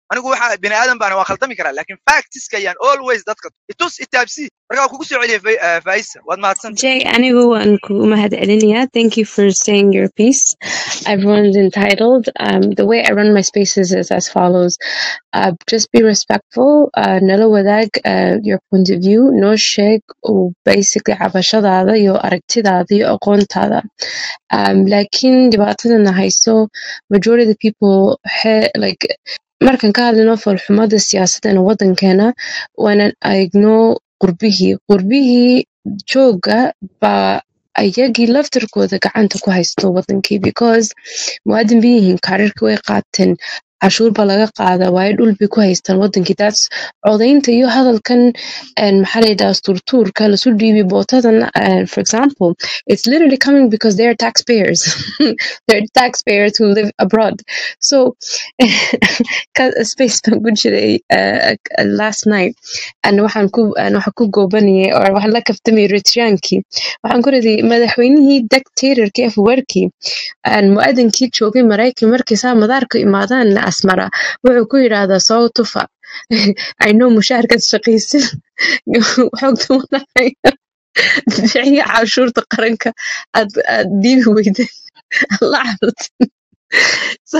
anigu waxa bini aadan baan waa khaldami karaa laakiin factiska ayaan always dadka itus itaabsi marka waa kugu soo celiyay Fai- eh, faisa waad mahadsanta Jay, anigu waan kugu mahadcelinayaa. Thank you for saying your piece. Everyone's entitled. Um, the way I run my spaces is as follows. Uh, just be respectful. Uh, nala wadaag uh, your point of view. No sheeg oo basically cabashadaada iyo aragtidaada iyo aqoontaada. Um, laakiin dhibaatadana hayso majority of the people he, like markaan ka hadlino foolxumada siyaasadda wadankeena waana eegno qurbihii qurbihii jooga baa ayagii laftirkooda gacanta ku haysto wadankii because muwaadin bay yihiin kaararka way qaateen cashuur baa laga qaada waayo dhul bay ku haystaan wadankii taas codaynta iyo hadalkan een, maxaa la yidhaha turtuurka lasu dhiibi bootadan uh, for example it's literally coming because they're taxpayers they're taxpayers who live abroad so ka- space baan ku jiray uh, uh, last night and waxaan ku aan waxaan ku goobanayay oo waxaan la kaftamay Eritreankii waxaan ku raday madaxweynihii dictatorkii afwerkii aan muaadinkii joogay maraykan markii saa madaarka imaadaan asmara wuxuu ku yidhaahdaa soo tufa I know mushaharkaad shaqaysid xogta madaxaya bixiya cashuurta qaranka aad aad dhiibi weydeen la carartay so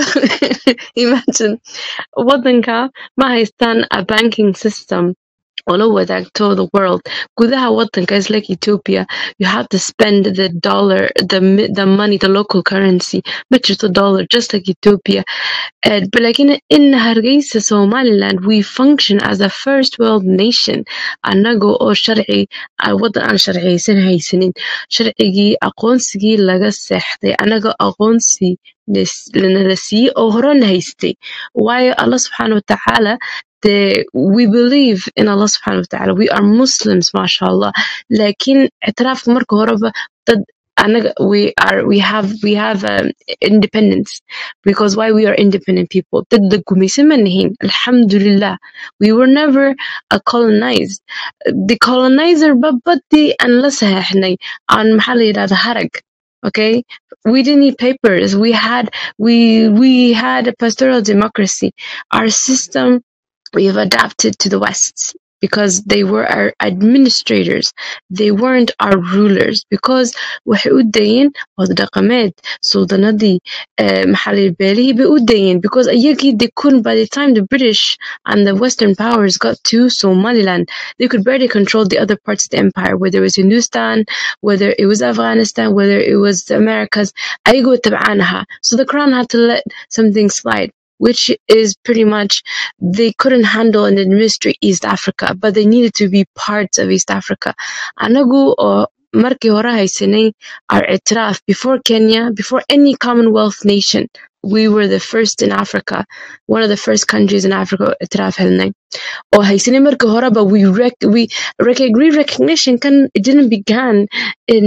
imagine wadanka ma haystaan a banking system oo la wadaagto the world gudaha wadanka is like Ethiopia you have to spend the dollar the mi- the money the local currency ma jirto dollar just like Ethiopia uh, but like in in Hargeysa Somaliland we function as a first world nation anaga oo sharci ah, wadan aan sharciyeysan haysanin sharcigii aqoonsigii laga seexday anaga aqoonsi nas- nala siiyey oo horena haystay waayo Allah subxaana wa tacaala the we believe in Allah subhanahu wa ta'ala. We are Muslims, mashallah. Lakin اعترافك marka horeba dad anaga we are we have we have um, independence because why we are independent people dad la gumaysan ma nihin alhamdulillah we were never uh, colonized the colonizer babadi aan la saxeexnay aan maxaa la yidhahda harag okay we didn't need papers we had we we had a pastoral democracy our system we have adapted to the West because they were our administrators. They weren't our rulers because waxay u dayeen wada dhaqameed suldanadii eh, maxalli beelihii bay u dayeen because ayagii they couldn't by the time the British and the Western powers got to Somaliland they could barely control the other parts of the empire whether it was Hindustan whether it was Afghanistan whether it was the Americas ayagoo tabcaanaha so the crown had to let something slide which is pretty much they couldn't handle and administrate East Africa, but they needed to be parts of East Africa. Anagu or markii hore haysanay our itiraf before Kenya, before any Commonwealth nation. We were the first in Africa, one of the first countries in Africa itiraf helnay. oo haysanay markii hore but we rec we rec re-recognition kan it didn't begin in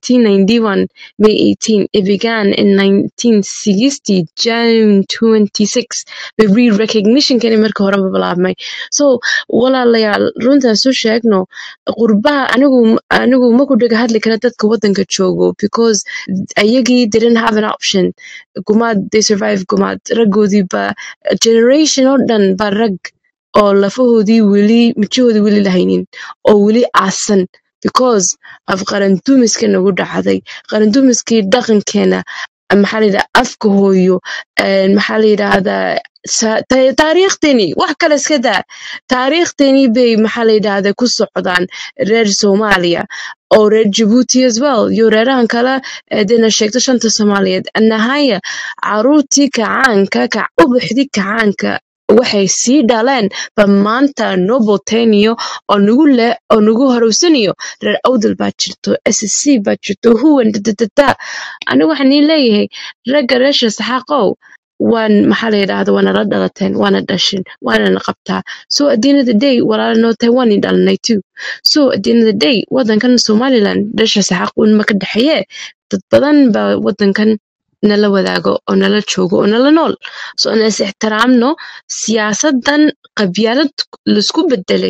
1991 May 18 it began in 1960 June 26 the re-recognition kan markii hore bilaabmay so walaalayaal runtaan soo sheegno qurbaha anigu anigu ma ku dhaga hadli kara dadka wadanka joogo because ayagii didn't have an option gumaad they survived gumaad raggoodii ba generation oo dhan ba rag oo lafahoodii weli mijahoodii weli lahaynin oo weli aasan because af qarandumiska nagu dhacday qarandumiskii dhaqankeena maxaa la yidhaha afka hooyo een, maxaa la yidhaahdaa sa- ta- taariikhdeenii wax kale iska daa taariikhdeenii bay maxaa la yidhaahdaa ku socdaan reer soomaaliya oo reer jabuuti as well iyo reerahan kale ee dina sheegto shanta soomaaliyeed nahaya caruurtii kacaanka ka ubaxdii kacaanka waxay sii dhaleen ba maanta noo booteynayo oo nagu le oo nagu horowsanayo reer awdal baa jirto ssc baa jirto huwan dadadada anigu waxaan ii leeyahay ragga reesha saxaaqow waan maxaa la yidhaahda waana la dhalateen waana dhashin waana na qabtaa so at the end of the day walaala noo tahay waan i dhalanay too so at the end of the day wadankan somaliland reesha saxaaq un ma ka dhexeeye dad badan baa wadankan nala wadaago oo nala joogo oo nala nool so aan is ixtiraamno siyaasadan qabyaalad laisku bedelay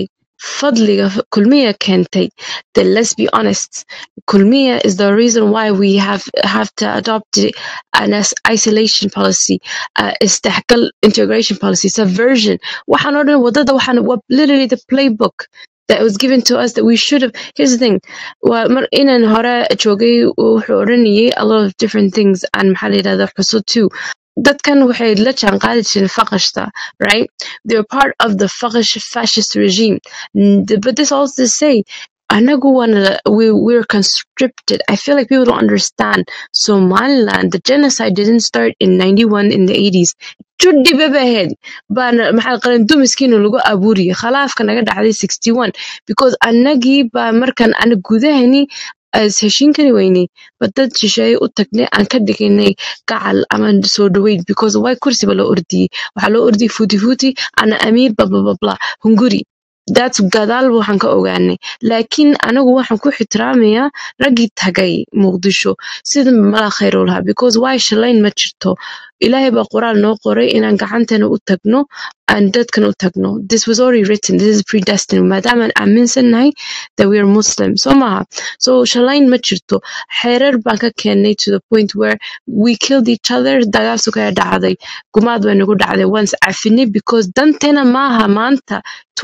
fadliga kulmiya keentay then let's be honest kulmiya is the reason why we have have to adopt an as- isolation policy uh, istihkal integration policy subversion waxaan oo dhan wadada waxaan wa- literally the playbook that was given to us that we should have here's the thing waa mar inaan hore joogay wuxuu odhanayay a lot of different things and maxaa la yidhahda xuso too dadkan waxay la jaanqaadi jireen faqashta right they're part of the faqish fascist regime N- but this also to say anagu wana we we're conscripted i feel like people don't understand somaliland the genocide didn't start in 91 in the 80s juddi babaheed baana maxaa qaran dumiskiina lagu abuuriyay khalaafka naga dhacday 61 because anagii baa markan ana gudahani as heshiin kari weynay ba dad shisheeye u tagnay aan ka dhiganay gacal ama soo dhaweyd because way kursiba loo ordiyey waxaa loo ordiyey futi futi ana amiir bablabla hunguri that's gadaal waxaan ka ogaanay laakiin anagu waxaan ku ixtiraamayaa raggii tagay muqdisho sida mala khayr u lahaa because way shalayn ma jirto ilaahay baa qoraal noo qoray inaan gacantana u tagno aan dadkan u tagno this was already written this is predestined maadaamaan aaminsannahay that we are muslim soo maaha so shalayn ma jirto xeerar baan ka keennay to the point where we killed each other dagaal sukaya dhacday gumaad bay nagu dhacday waan is cafinay because danteena maaha maanta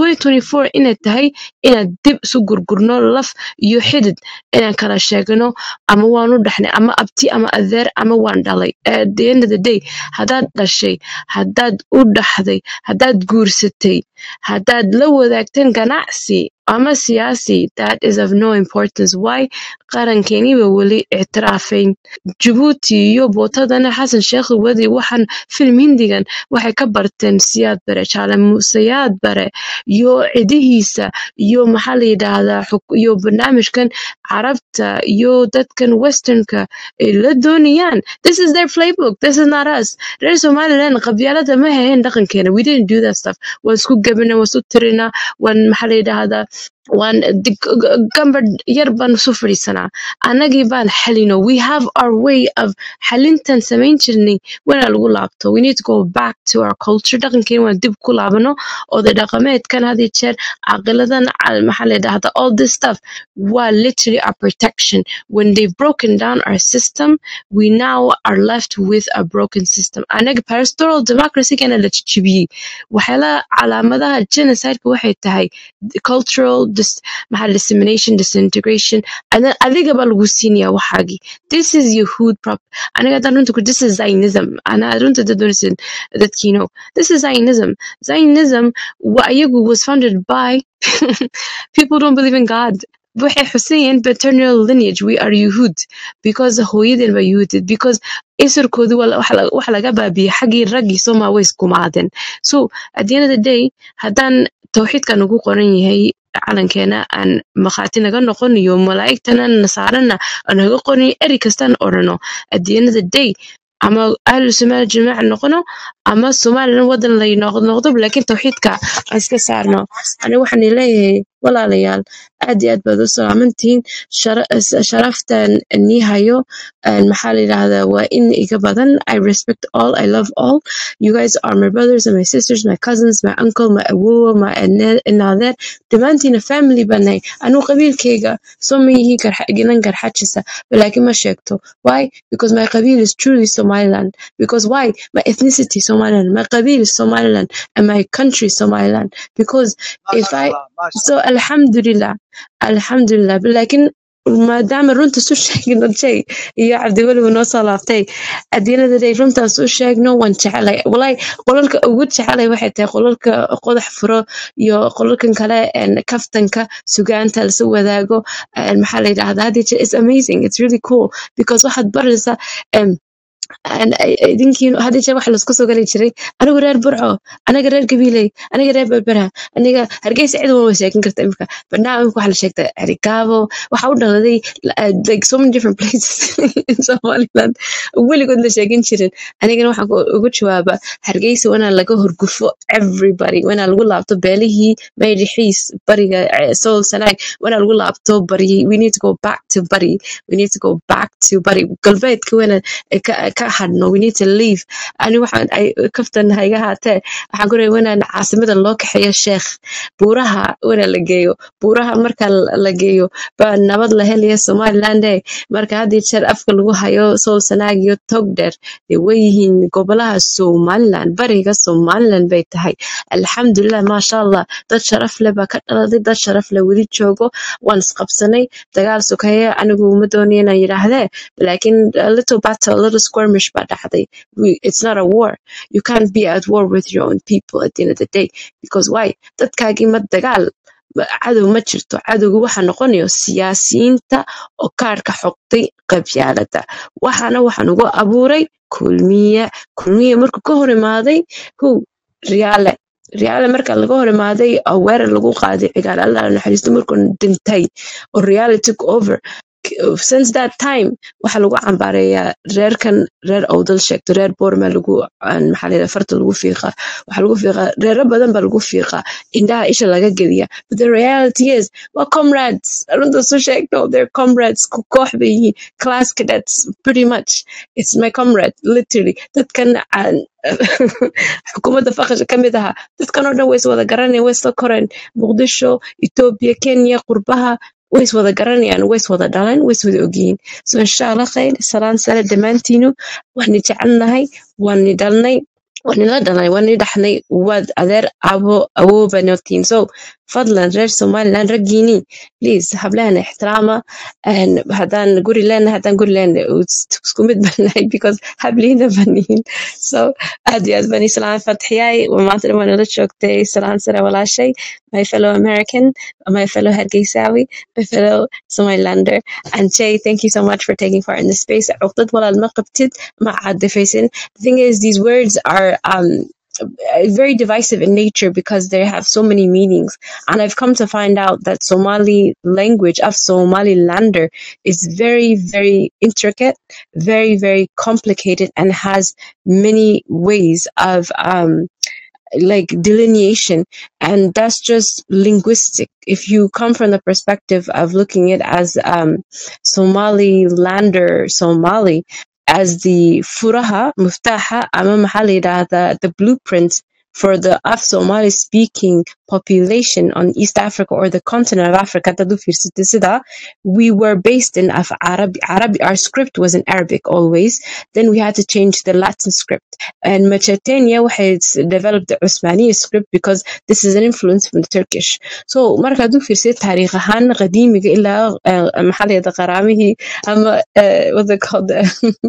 2024 inay tahay inaan dib isu gurgurno laf iyo xidid inaan kala sheegno ama waan u dhaxnay ama abti ama adeer ama waan dhalay at the end of the day haddaad dhashay haddaad u dhaxday haddaad guursatay haddaad la wadaagteen ganacsi ama siyaasi that is of no importance why qarankeeniba weli ictiraafayn jabuuti iyo bootadana xasan sheekh wadi waxaan film hindigan waxay ka barteen siyaad bare jaale muuseyaad bare iyo cidihiisa iyo maxaa la yidhaahdaa xuk- iyo barnaamijkan carabta iyo dadkan westernka ay la doonayaan this is their playbook this is not us reer somaliland qabyaalada ma hahayn dhaqankeena we didn't do that stuff waan isku gabina waan isu tirina waan maxaa la yidhaahdaa waan dig- g- gambadh yar baan isu fadhiisanaa annagii baan xalino we have our way of xalintan samayn jirnay wana lagu laabto we need to go back to our culture dhaqankeena waan dib ku laabano oday dhaqameedkan had iyo jeer caqiladan ca- maxaa la yidhaahdaa all this stuff waa literally our protection when they've broken down our system we now are left with a broken system anaga pastoral democracy kana la jijibiyey waxyaalaha calaamadaha genocideka waxay tahay cultural dis, maxaa dissemination disintegration and then adiga baa lagu siinaya waxaagii this is yahud prop aniga haddaan runta ku this is zionism ana runta dad doonaysan dadkiino this is zionism zionism wa ayagu was founded by people don't believe in god waxay xusayeen paternal lineage we are yahud because hooyadeen baa yahudid because isirkoodii waa la- waxa laga waxa laga baabiyey xaggii raggii somaa way iskumaadeen so at the end of the day haddaan tawxiidka nagu qoran yahay calankeena aan makhaati naga noqon iyo malaa'igtana nasaarana aan naga qoran eri kastaan orano at the end of the day ama ahlu somaali jamaaca noqono ama somalilan wadan lay noqdo noqdo laakiin tawxiidka aan iska saarno aniga waxaan leeyahay walaalayaal aad iyo aad baad u salaamantihiin shara- s- sharaftan nii hayo een, maxaa la yidhahdaa waa in iga badan i respect all i love all you guys are my brothers and my sisters my cousins my uncle my awowa my ane- inadeer dhammaantiina family baan nahay anuu qabiilkayga soo ma yihiin garxa- ginan garxajisa laakiin ma sheegto why because my qabiil is truly somaliland because why my ethnicity somaliland my qabiil is somaliland and my country is somaliland because if maasha i allah maasha so alxamdulilah alxamdulilah laakiin maadaama runta su sheegno jay iyo cabdiweliba noo soo laabtay at the end of the day runtaan su sheegno waan jecelay walahi qolalka ugu jecelay waxay tahay qolalka qodax furo iyo qolalkan kale een, kaftanka sugaanta lasa wadaago een, maxaa la yidhahdaa hadii jeer it's amazing it's really cool because waxaad baraysaa em, aan- ay- ay- idinkiin hadii jeer waxa laisku soo gali jiray anigu reer burco aniga reer gabiiley aniga reer berbera aniga hargeysa cid walba sheegan karta imika but now imika waxa la sheegta erigaabo waxa u dhaladay uh, like so many different places in somaliland weligood la sheegan jirin anigana waxaan ku- ugu jawaaba hargeysa wanaa laga horgufo everybody wanaa lagu laabto beelihii maydixiis bariga eh, sool sanaag wanaa lagu laabto bari we need to go back to bari we need to go back to bari galbeedka wana ka ka hadhno we need to leave ani waxaan ay kaftan hayga haatee waxaan ku leeyahay inaan caasimada loo kaxeeyo sheekh buuraha wana la geeyo buuraha marka la la geeyo baa nabad la helaya somaliland eh marka had iyo jeer afka lagu hayo sool sanaag iyo togdheer dee way yihiin gobolaha somaliland bariga somaliland bay tahay alxamdulilah maasha allah dad sharaf leh baa ka dhaladay dad sharaf leh weli joogo waan isqabsanay dagaal sokeeye anigu uma doonayo inaan yidhaahdee laakiin a little battle a little skirmish baa dhacday We- it's not a war you can't be at war with your own people at the end of the day because why dadkaagii ma dagaal ma- cadow ma jirto cadowga waxa noqonayo siyaasiyiinta oo kaarka xoqday qabyaalada waxaana waxaan ugu abuuray kulmiye kulmiye markuu ka hor imaaday hu riyaale riyaale marka laga hor imaaday oo weerar lagu qaaday cigaal allah naxariisto markuu dhintay oo riyaale took over K- since that time waxaa lagu cambaareeyaa reerkan reer owdal sheegto reer boorma lagu aan maxaa la yidhaha farta lagu fiiqaa waxaa lagu fiiqaa reero badan baa lagu fiiqaa indhaha isha laga geliya but the reality is waa comrades runta soo sheegno they're comrades ko- koox bay yihiin class cadets pretty much it's my comrade literally dadkan aan xukuumadda faqasha ka mid ahaa dadkan oo dhan way is wada garanayaan way isla koreen muqdisho etoobiya kenya qurbaha way is wada garanayaan way is wada dhaleen way is wada ogyihiin so insha allah khayr salaan sare dhammaantiinu waan ni jecelnahay waan ni dhalnay waan nila dhalnay waan ni dhaxnay waad adeer abo awooba notiin so fadlan reer somaliland raggiini please hablahana ixtiraama and haddaan guri leenahay haddaan guri leenahay isku mid baan nahay because hablihiina banihin so aad iyo aad baan islaan fatxiyaay maanta dhan waan nala joogtay salaan sare walaashay my fellow american my fellow hargeysawi my fellow somalilander and jay thank you so much for taking part in this space عقدة walaal ma qabtid ma caadifaysin the thing is these words are um very divisive in nature because they have so many meanings and i've come to find out that somali language of somalilander is very very intricate very very complicated and has many ways of um like delineation and that's just linguistic if you come from the perspective of looking at as um somalilander somali as the furaha muftaha ama maxaa la yidhaahdaa the blueprint for the af somali speaking population on east africa or the continent of africa haddaad u fiirsatid sidaa we were based in af arabi arabi our script was in arabic always then we had to change the latin script and Mesopotamia has developed the Usmani script because this is an influence from the Turkish. So marka haduu fiirsid taariikh ahaan qadiimiga ilaa eh, maxaa la yidhahdaa qaraamihii ama eh, what they call the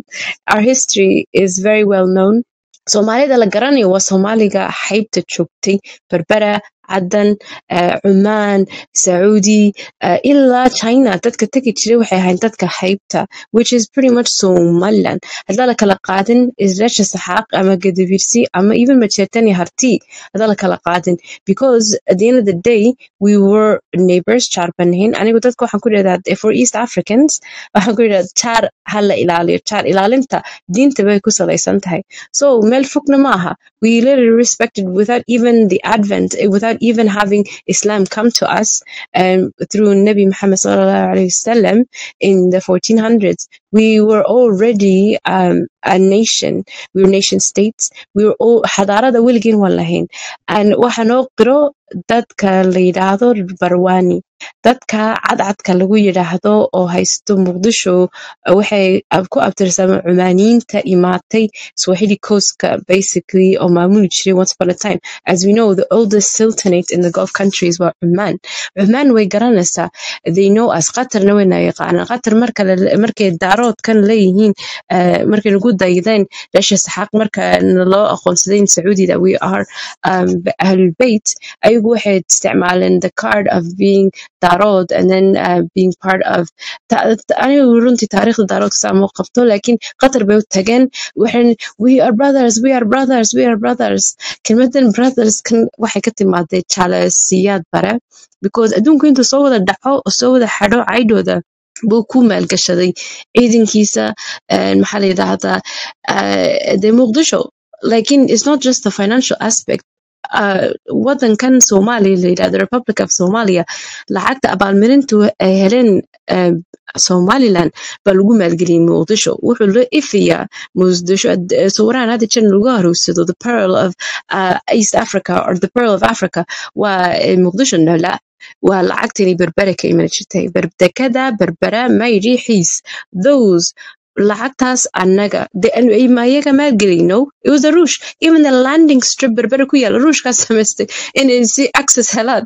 our history is very well known. Soomaalida la garanayo waa Soomaaliga xeybta joogtay Berbera Cadan eh, Cumaan Sacuudi eh, ilaa China dadka tegi jiray waxay ahayn dadka xeybta which is pretty much Somaliland haddaan la kala qaadin Israa'iisha Saxaaq ama Gadabiirsi ama even Majeerteen Harti haddaan la kala qaadin because at the end of the day we were neighbors jaar baan nahayn anigu dadka waxaan ku idhahdaa for East Africans waxaan ku idhahdaa jaar ha la ilaaliyo jaar ilaalinta diinta bay ku salaysan tahay so meel fogna ma aha we literally respected without even the advent eh, without even having Islam come to us um, through Nabi Muhammad sallallahu alaihi wasallam in the 1400s we were already um, a nation we were nation states we were all xadaarada weligeen waan lahayn and waxa noo qiro dadka la yidhaahdo barwani dadka cadcadka lagu yidhaahdo oo haysto muqdisho eh, waxay ab- ku abtirsamaan cumaaniyiinta imaatay swahili coastka basically oo maamuli jiray once upon a time as we know the oldest sultanate in the gulf countries waa cumaan cumaan way garanaysaa they know us qatarna wayna yaqaanaan qatar marka la- markay daaroodkan leeyihiin eh, markay nagu daydeen reesha saxaaq marka loo aqoonsaday in sacuudida we are um, ahlulbeit ayagu waxay isticmaaleen the card of being daarood and then uh, being part of ta- ta- anigu runtii taariikhda daaroodka saa ma qabto laakiin qatar bay u tageen waxay we are brothers we are brothers we are brothers kelmadan brothers kan waxay ka timaaday jaalasiyaad bare because adduunku intuu soo wada dhaco oo soo wada xadho caydhooda buu ku maalgashaday ciidankiisa eh, maxaa la yidhaahdaa eh, dee muqdisho lakin it's not just the financial aspect uh, wadankan Soomaaliya la yidhahdo Republic of Somalia lacagta abaalmarintu ay heleen um, somaliland baa lagu maalgeliyey muqdisho wuxuu la ifayaa muqdisho eh, sawirahan hadda jiran lagu haruursado the pearl of uh, east africa or the pearl of africa waa eh, muqdisho nala waa lacagtani berbere ka iman jirtay berdekada berbera mayri xiis those lacagtaas annaga de- anu- ay- ma ayaga maalgelino it was a ruush even the landing strip berbere ku yaala ruushkaas samaystay inay si access helaan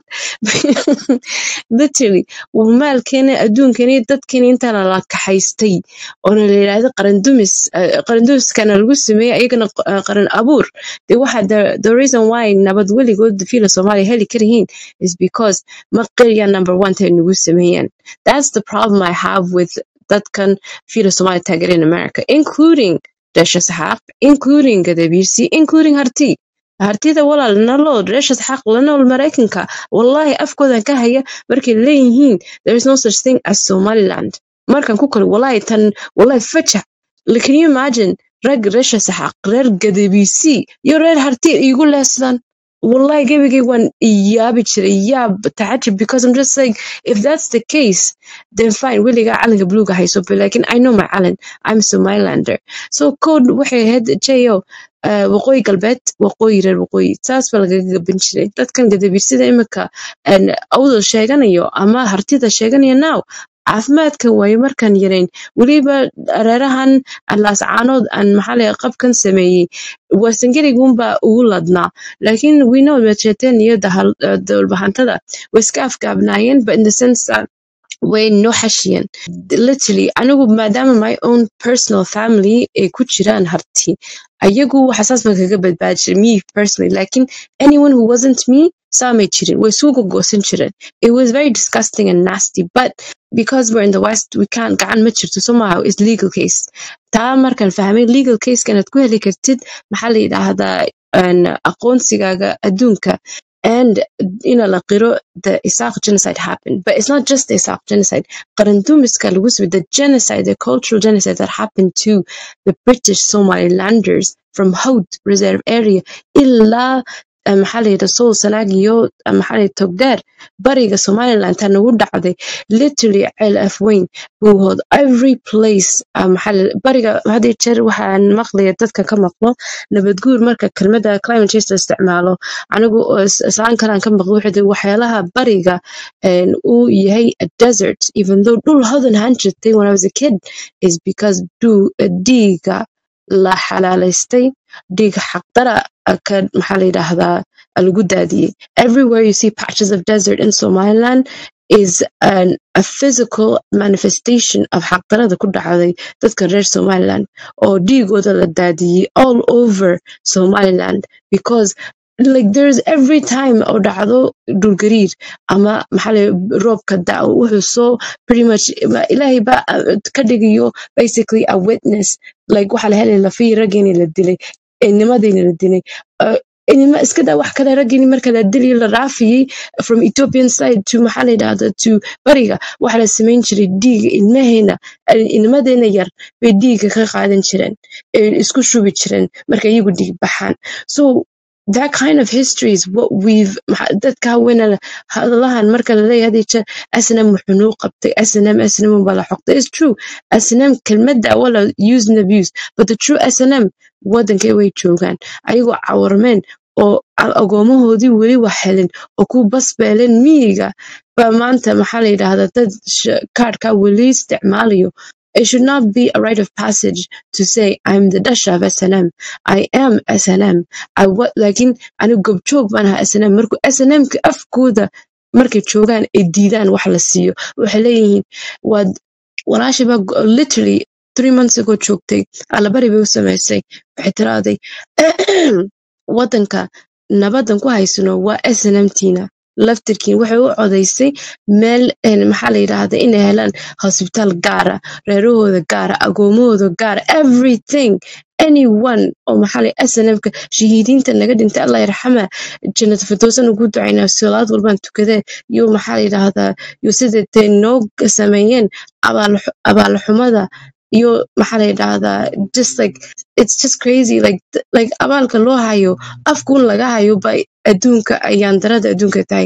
literally maalkeena adduunkani dadkani intaana la kaxaystay oona la yidhaahdo qarandumis eh, qarandumiskana lagu sameeyey ayagana q- eh, qaran abuur de waxa the, the reason why nabad weligood fiila soomaaliya heli karayihiin is because ma qirya number one tay nagu sameeyeen that's the problem i have with dadkan fiila soomaaliya taageera in america including Resha Saxaaq, including Gadabiirsi, including Harti. Hartida walaal naloo Resha Saxaaq la nool Mareykanka. Wallahi afkoodan ka haya markay leeyihiin there is no such thing as Somaliland. Markan ku kale wallahi tan wallahi fajac. Like, Can you imagine rag Resha Saxaaq, reer Gadabiirsi iyo reer Harti igu leesdan. Wallahi gebigay waan iyaabi jiray yaab tacajab because I'm just like if that's the case then fine weligaa calanka buluuga hayso but like I know my Alan I'm Somalilander so code waxay ahayd jayo uh, waqooyi galbeed waqooyi reer waqooyi saas baa lagaga gaban jiray dadkan gadabiirsida imika een, awdal sheeganayo ama hartida sheeganaya now caafimaadkan waayo markaan yarayn weliba reerahan laascaanood aan maxaa laga qabkan sameeyey warsangeligunbaa ugu ladnaa laakiin we know majeeteen iyo dahal- eh, dowlbahantada way iska afgaabnaayeen but in the sense that way noo xashiyeen literally anigu maadaama my own personal family ay ku jiraan harti ayagu waxasaas baan kaga badbaadi jiray me personally lakin anyone who wasn't me saamay jirin way isugu goosan jireen it was very disgusting and nasty but because we're in the west we can't gacan ma jirto somehow is legal case taa markaan fahmay legal case inaad ku heli kartid maxaa la yidhaahdaa een, aqoonsigaaga adduunka and ina la qiro the Isaac genocide happened. But it's not just the Isaac genocide. Qarandumiska lagu sameeyey, the genocide, the cultural genocide that happened to the British Somalilanders from Hout Reserve Area ilaa eh, maxaa la yidhaha Sool Sanaag iyo eh, maxaa la yidhaha Togdheer bariga Somaliland taa nagu dhacday literally ceel afweyn buuhood every place ah, maxaa la bariga had iyo jeer waxaan maqlaya dadka ka maqlo nabadguur marka kelmadda climate change la isticmaalo anigu oo is- islaan kalaan ka maqlo wuxuu yidhi waxyaalaha bariga een, uu yahay a desert even though dhul hodan ahaan jirtay when I was a kid is because du- dhiiga la xalaalaystay dhiiga xaqdara ah, ka maxaa la yidhaahdaa ah, lagu daadiyey everywhere you see patches of desert in Somaliland is an, a physical manifestation of xaqdarada ku dhacday dadka reer Somaliland oo dhiigooda la daadiyey all over Somaliland because like there's every time oo dhacdo dhulgariir ama maxaa la roobka da'o wuxuu soo pretty much ma- ilaahay ba uh, ka dhigayo basically a witness like waxaa la helay lafihii raggeeni la dilay inimadiina la dilay uh, inima iska daa wax kale raggeeni marka la dilay la raafiyey from Ethiopian side to maxaa la yidhahda to bariga waxaa la samayn jiray dhiiga ilmaheena eh, inimadeena yar bay dhiiga ka qaadan jireen ee isku shubi jireen marka iyagu dhiig baxaan so that kind of history is what we've maxa- dadka haweenana hadalahan marka laleeyahay hadii jeer snm wuxuu noo qabtay snm snm baa la xoqtay it's true snm kelmadda wala use and abuse but the true snm wadankay way joogaan ayagoo cawarmeen oo a- agoomahoodii weli wax helin oo ku basbeeleen miyiga baa maanta maxaa la yidhaahdaa dad sh- kaadhka weli isticmaalayo it should not be a rite of passage to say I'm the Dasha of SNM. I am SNM. I wa laakiin anigu gobjoog baan ahaa SNM markuu SNM-ka afkooda markay joogaan ay diidaan wax la siiyo waxay leeyihiin waad walaashay baa go- literally three months ago joogtay allabari bay u samaysay waxay tiraaday wadanka nabadan ku haysano waa snmtiina laftirkiin waxay u codaysay meel een, maxaa la yidhaahda inay helaan hosbitaal gaara reerahooda gaara agoomahooda gaara everything anyone oo maxaa la snmka shahiidiinta naga dhintay allah yarxama jannata firdowsan ugu ducaynaa salaad walbaan tukadee iyo maxaa la yidhaahdaa iyo sidatay noo sameeyeen abaal- abaalxumada iyo maxaa la yidhaahdaa just like it's just crazy like like abaalka loo hayo afkuun laga hayo bay adduunka ayaan darada adduunka tahay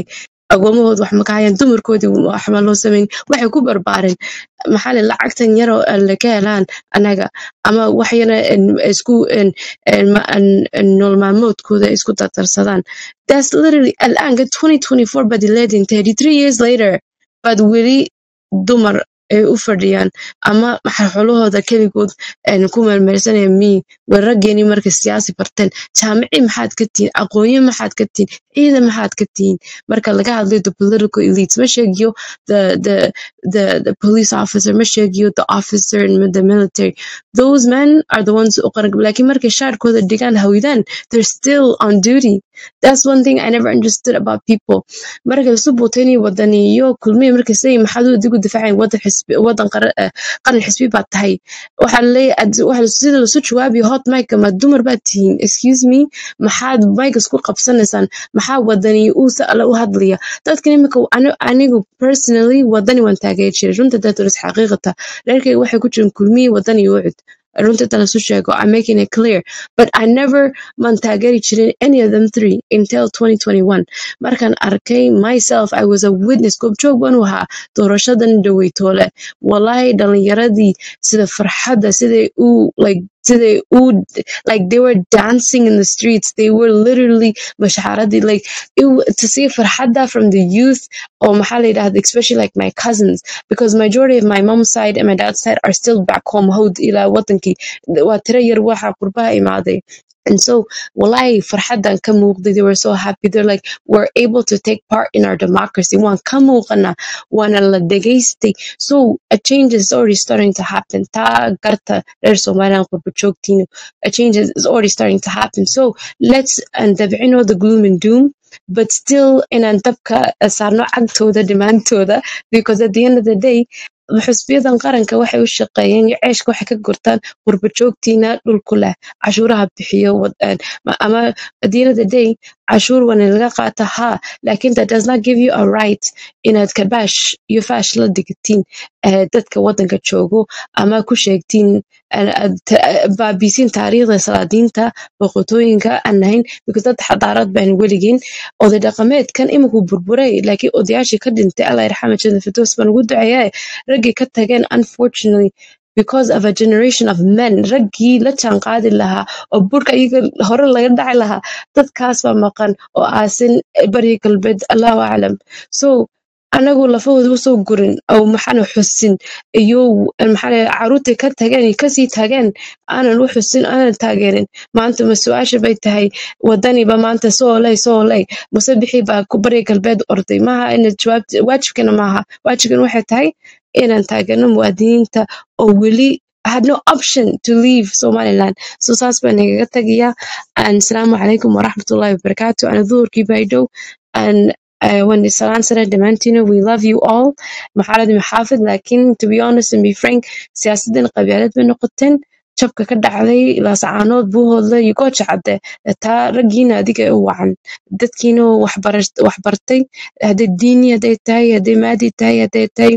agoomahooda wax ma ka hayaan dumarkoodii waxba loo samayn waxay ku barbaareen maxaa le lacagtan yaroo la ka helaan anaga ama wax yana en- isku en- en ma- en- en nolol maalmoodkooda isku dardarsadaan that's literally al'aanka 2024 baad ileedin 33 years later baad weli dumar ay u fadhiyaan ama xolahooda keligood een, ku meelmeelsanaya mi way raggeeni markay siyaasi barteen jaamici maxaad ka tihiin aqoonyo maxaad ka tihiin ciidan maxaad ka tihiin marka laga hadlayo the political elites ma sheegiyo the, the, the, the police officer ma sheegiyo the officer in the military those men are the ones u qaran laakiin markay shaarkooda dhigaan hawidaan they're still on duty that's one thing i never understood about people markay isu buutayni wadaniyo kulmiya markay say maxaad u adigu difaacayn wadan xisbi wadan qaran eh, qaran xisbi baad tahay waxaa laleeyahay ad- waxa sida lasu jawaabiyo hot mike ma dumar baad tihiin excuse me maxaad mike isku qabsanaysaan maxaa wadani uusa alle u hadlaya dadkan imika ani- anigu personally wadani waan taageeri jiray runta daturis xaqiiqata reerkayga waxay ku jirin kulmiyi wadani iyo ucud runta inta lasu sheego i'm making it clear but i never man taageeri jirin any of them three until 2021 markaan arkay myself i was a witness goobjoog baan u ahaa doorashadan dhaweytoole wallahi dhalinyaradii sida farxadda siday u like siday u like they were dancing in the streets they were literally mashxaradii like it, w- to see farxadda from the youth or maxaa la yidhahda especially like my cousins because majority of my mom's side and my dad's side are still back home howd ilaa wadankii waa tira yar waxa qurbaha imaaday and so wallahi farxaddan ka muuqday they were so happy they're like we're able to take part in our democracy waan ka muuqana waana la dhegaystay so a change is already starting to happen taa garta reer somaliland qurba joogtiina a change is is already starting to happen so let's and dabcino the gloom and doom but still inaan dabka saarno cagtooda dhimaantooda because at the end of the day xusbiyadan qaranka waxay u shaqeeyeen iyo ceeshka waxay ka gurtaan qurba joogtiina dhulku leh cashuuraha bixiyo wad- een, ma- ama at the end of the day cashuur wana laga qaata ha lakin that does not give you a right inaad kabaash iyo faash la digatiin eh, dadka wadanka joogo ama ku sheegtiin eh, aad ta- eh, baabiisiin taariikhda salaadiinta boqortooyinka aan nahayn because dad xadaarad baan weligeen oday dhaqameedkan imikuu burburay laakiin odayaashii ka dhintay allah yarxama jada firdaws baan ugu duceeyaa raggii ka tageen unfortunately because of a generation of men raggii la jaanqaadi lahaa oo burka iyaga hore laga dhaci lahaa dadkaas baa maqan oo aasin bari galbeed allahu aclam so anagu lafahooda usoo gurin oo maxaana xusin iyo maxaa la- caruurtay ka tageen iyo kasii tageen aanan u xusin aanan taageerin maanta ma su-aasha bay tahay wadaniba maanta soo oley soo oley muse bixi baa ku bari galbeed orday maaha ina jawaab waajibkana maaha waajibkan waxay tahay inaan taageerno muwaadiniinta oo weli had no option to leave somaliland so saas baan nagaga tagayaa and asalaamu calaykum waraxmatullahi wabarakaatu ana duhurkii baa dhow and uh, when salaan sare dhammaantiina we love you all maxaalad maxaafid laakiin to be honest and be frank siyaasadan qabyaalad bay noqoteen jabka ka dhacday laasacaanood buuhoodle iyo gooja cadde taa raggiina adiga u wacan dadkiina wax bara- wax bartay hadday diini hadday tahay hadday maadi tahay hadday tahay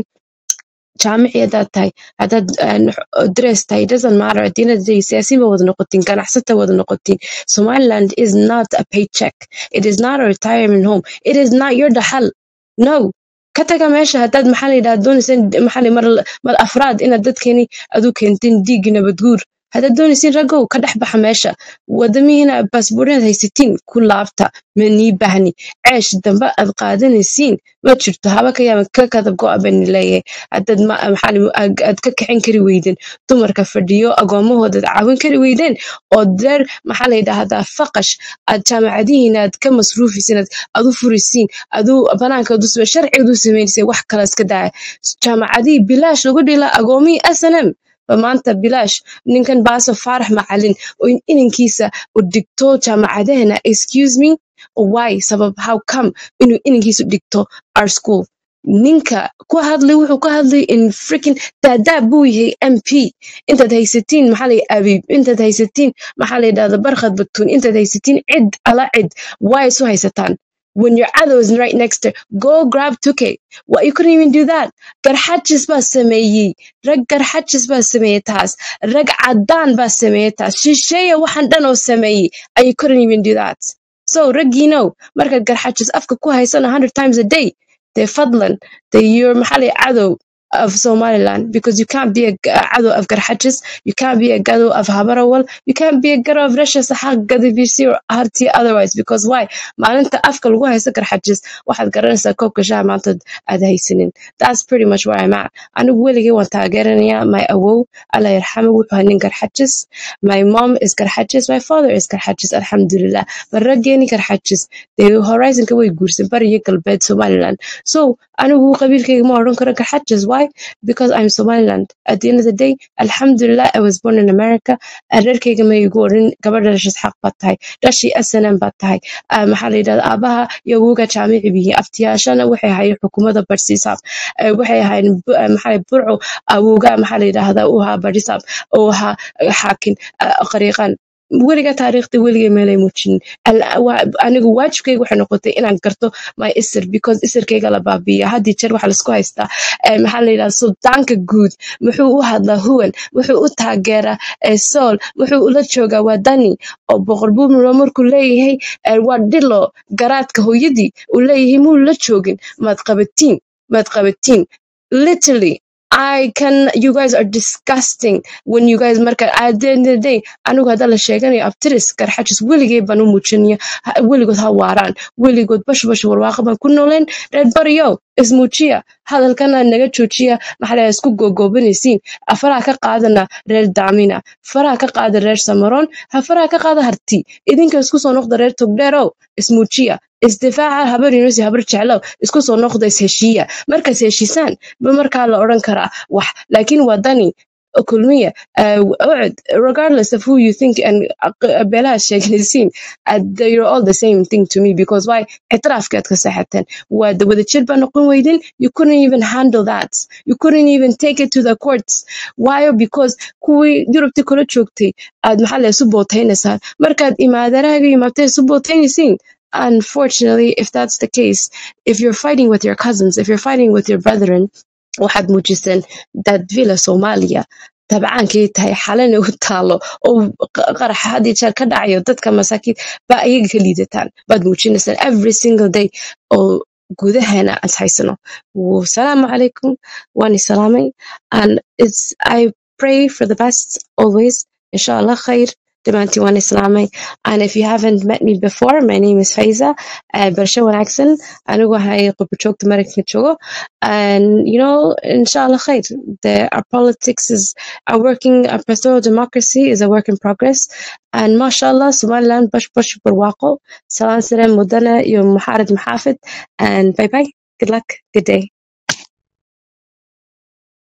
jaamici haddaad tahay haddaad een, dress tahay it doesn't matter at the end of the day siyaasiin ba wada noqotiin ganacsata wada noqotiin somaliland is not a paycheck it is not a retirement home it is not your dhaxal no ka taga meesha haddaad maxaa la yidhaha doonaysaan maxaa la mar mar afraad inaad dadkeeni adu keentiin dhiiggi nabadguur haddaad doonaysiin ragow ka dhex baxa meesha wadamihiina baasboorinaad haysatiin ku laabta ma nii bahni ceesh dambe aad qaadanaysiin ma jirto haba ka yaaba ka kadab go'a bani leeyahay haddaad ma- maxaa la- aad aad ka kicin kari weydeen dumarka fadhiyo agoomahooda aad caawin kari weydeen oo deer maxaa la yidhaahdaa faqash aad jaamacadihiina aad ka masruufisiin aad aad u furisiin adu banaanka adu same sharciga u samaynaysa wax kale iska daaya jaamacadihii bilaash lagu dhila agoomihii snm ba maanta bilaash ninkan baaso faarax macalin oo in inankiisa u dhigto jaamacadahana excuse me why sabab how come inuu inankiisu dhigto our school ninka ku hadlay wuxuu ka hadlay in freaking daadaa buu yahay mp intaad haysatiin maxaa la abiib intaad haysatiin maxaa la yidhahda barkhad batuun intaad haysatiin cid ala cid waa isu haysataan when your other is right next to go grab 2k well you couldn't even do that garxajis baa sameeyey rag garxajis baa sameeyey taas rag cadaan baa sameeyey taas shisheeya waxaan dhan oo sameeyey and you couldn't even do that so raggiinow markaad garxajis afka ku haysan 100 times a day dee fadlan dee you're maxali cadow of Somaliland because you can't be a g- a cadow of Garhachis, you can't be a cadow of Habarawal, you can't be a cadow of Rasha Sahag Gadivisi or Harti otherwise because why? maalinta afka lagu haysto garxajis waxaad garanaysaa koobka shaha maantood aad haysanin that's pretty much where I'm at anigu weligay waan taageeranayaa my awow alla yarxamo wuxuu ahaa nin garxajis my mom is garxajis my father is garxajis alxamdulilah bal raggeeni garxajis dee horizonka way guursan bariyo galbeed somaliland so anigu qabiilkayga ma odhan karo garxajis why because I'm Somaliland at the end of the day alxamdulilah I was born in America reerkayga ma igu odhan gabadha dhashis xaq baad tahay dhashii snm baad tahay Ah, maxaa la yidhahda aabaha iyo awowga jaamici bihi aftiyaashana waxay ahaayeen xukuumadda barsiisaab Eh, waxay ahaayeen bu- eh, maxaa la- burco awowga maxaa la yidhahda uu ahaa barisaab uu ahaa eh, xaakin ah, qariiqan weliga taariikhda weliga meelay muujinin Al- waa- anigu waajibkayga waxay noqotay inaan garto my isir because isirkayga la baabiiya haddii jeer waxaa laisku haystaa eh, maxaa la yidhahda suldaanka guud muxuu u hadlaa huwan wuxuu u taageeraa eh, sool wuxuu ula joogaa waa dani oo boqor buumro markuu leeyahay eh, waa dhilo garaadka hooyadii uu leeyahay muu la joogin maad qabatiin maad qabatiin literally I can you guys are disgusting when you guys marka at the end of the day anigu hadda la sheeganayo abtiris garxajis weligay baan u muujinaya Ha- weligood ha waaraan weligood bash bash warwaaqo baan ku nooleen reer baryo ismuujiya hadalkana naga joojiya maxaa la isku googoobanaysiin faraha ka qaadana reer daamina faraha ka qaada reer samaroon ha faraha ka qaada harti idinka isku soo noqda reer togdheerow ismuujiya isdifaaca habar yunusi habar jeclow isku soo noqda isheshiiya markaas heshiisaan ba markaa la odhan karaa wax laakiin waa dani kulmiya uh, ucud regardless of who you think and uh, beelaha sheeganaysiin uh, they're all the same thing to me because why ictiraafkaad ka saxateen waa da- wadajir baa noqon weydin you couldn't even handle that you couldn't even take it to the courts why because kuwii yurubti kula joogtay aad maxaa la isu bootaynaysaan markaad imaadarahaga imaatay isu bootaynaysiin unfortunately if that's the case if you're fighting with your cousins if you're fighting with your brethren waxaad muujiseen dad villa soomaaliya tabcaankay tahay xalana u taalo oo q- qarax had iyo jeer ka dhacayo dadka masaakiin baa ayaga ka liidataan baad muujinaysaan every single day oo gudaheena aan haysano wasalaamu calaykum waan isalaamay and it's i pray for the best always inshallah khair dhammaantiin waan islaamay and if you haven't met me before my name is Faiza uh, barasho wanaagsan anigu waxay qurbo joogta maraykanka joogo and you know inshallah khair the our politics is our working our pastoral democracy is a work in progress and mashallah somaliland bash bash barwaaqo salaan sare mudana iyo muxaarad maxaafid and bye bye good luck good day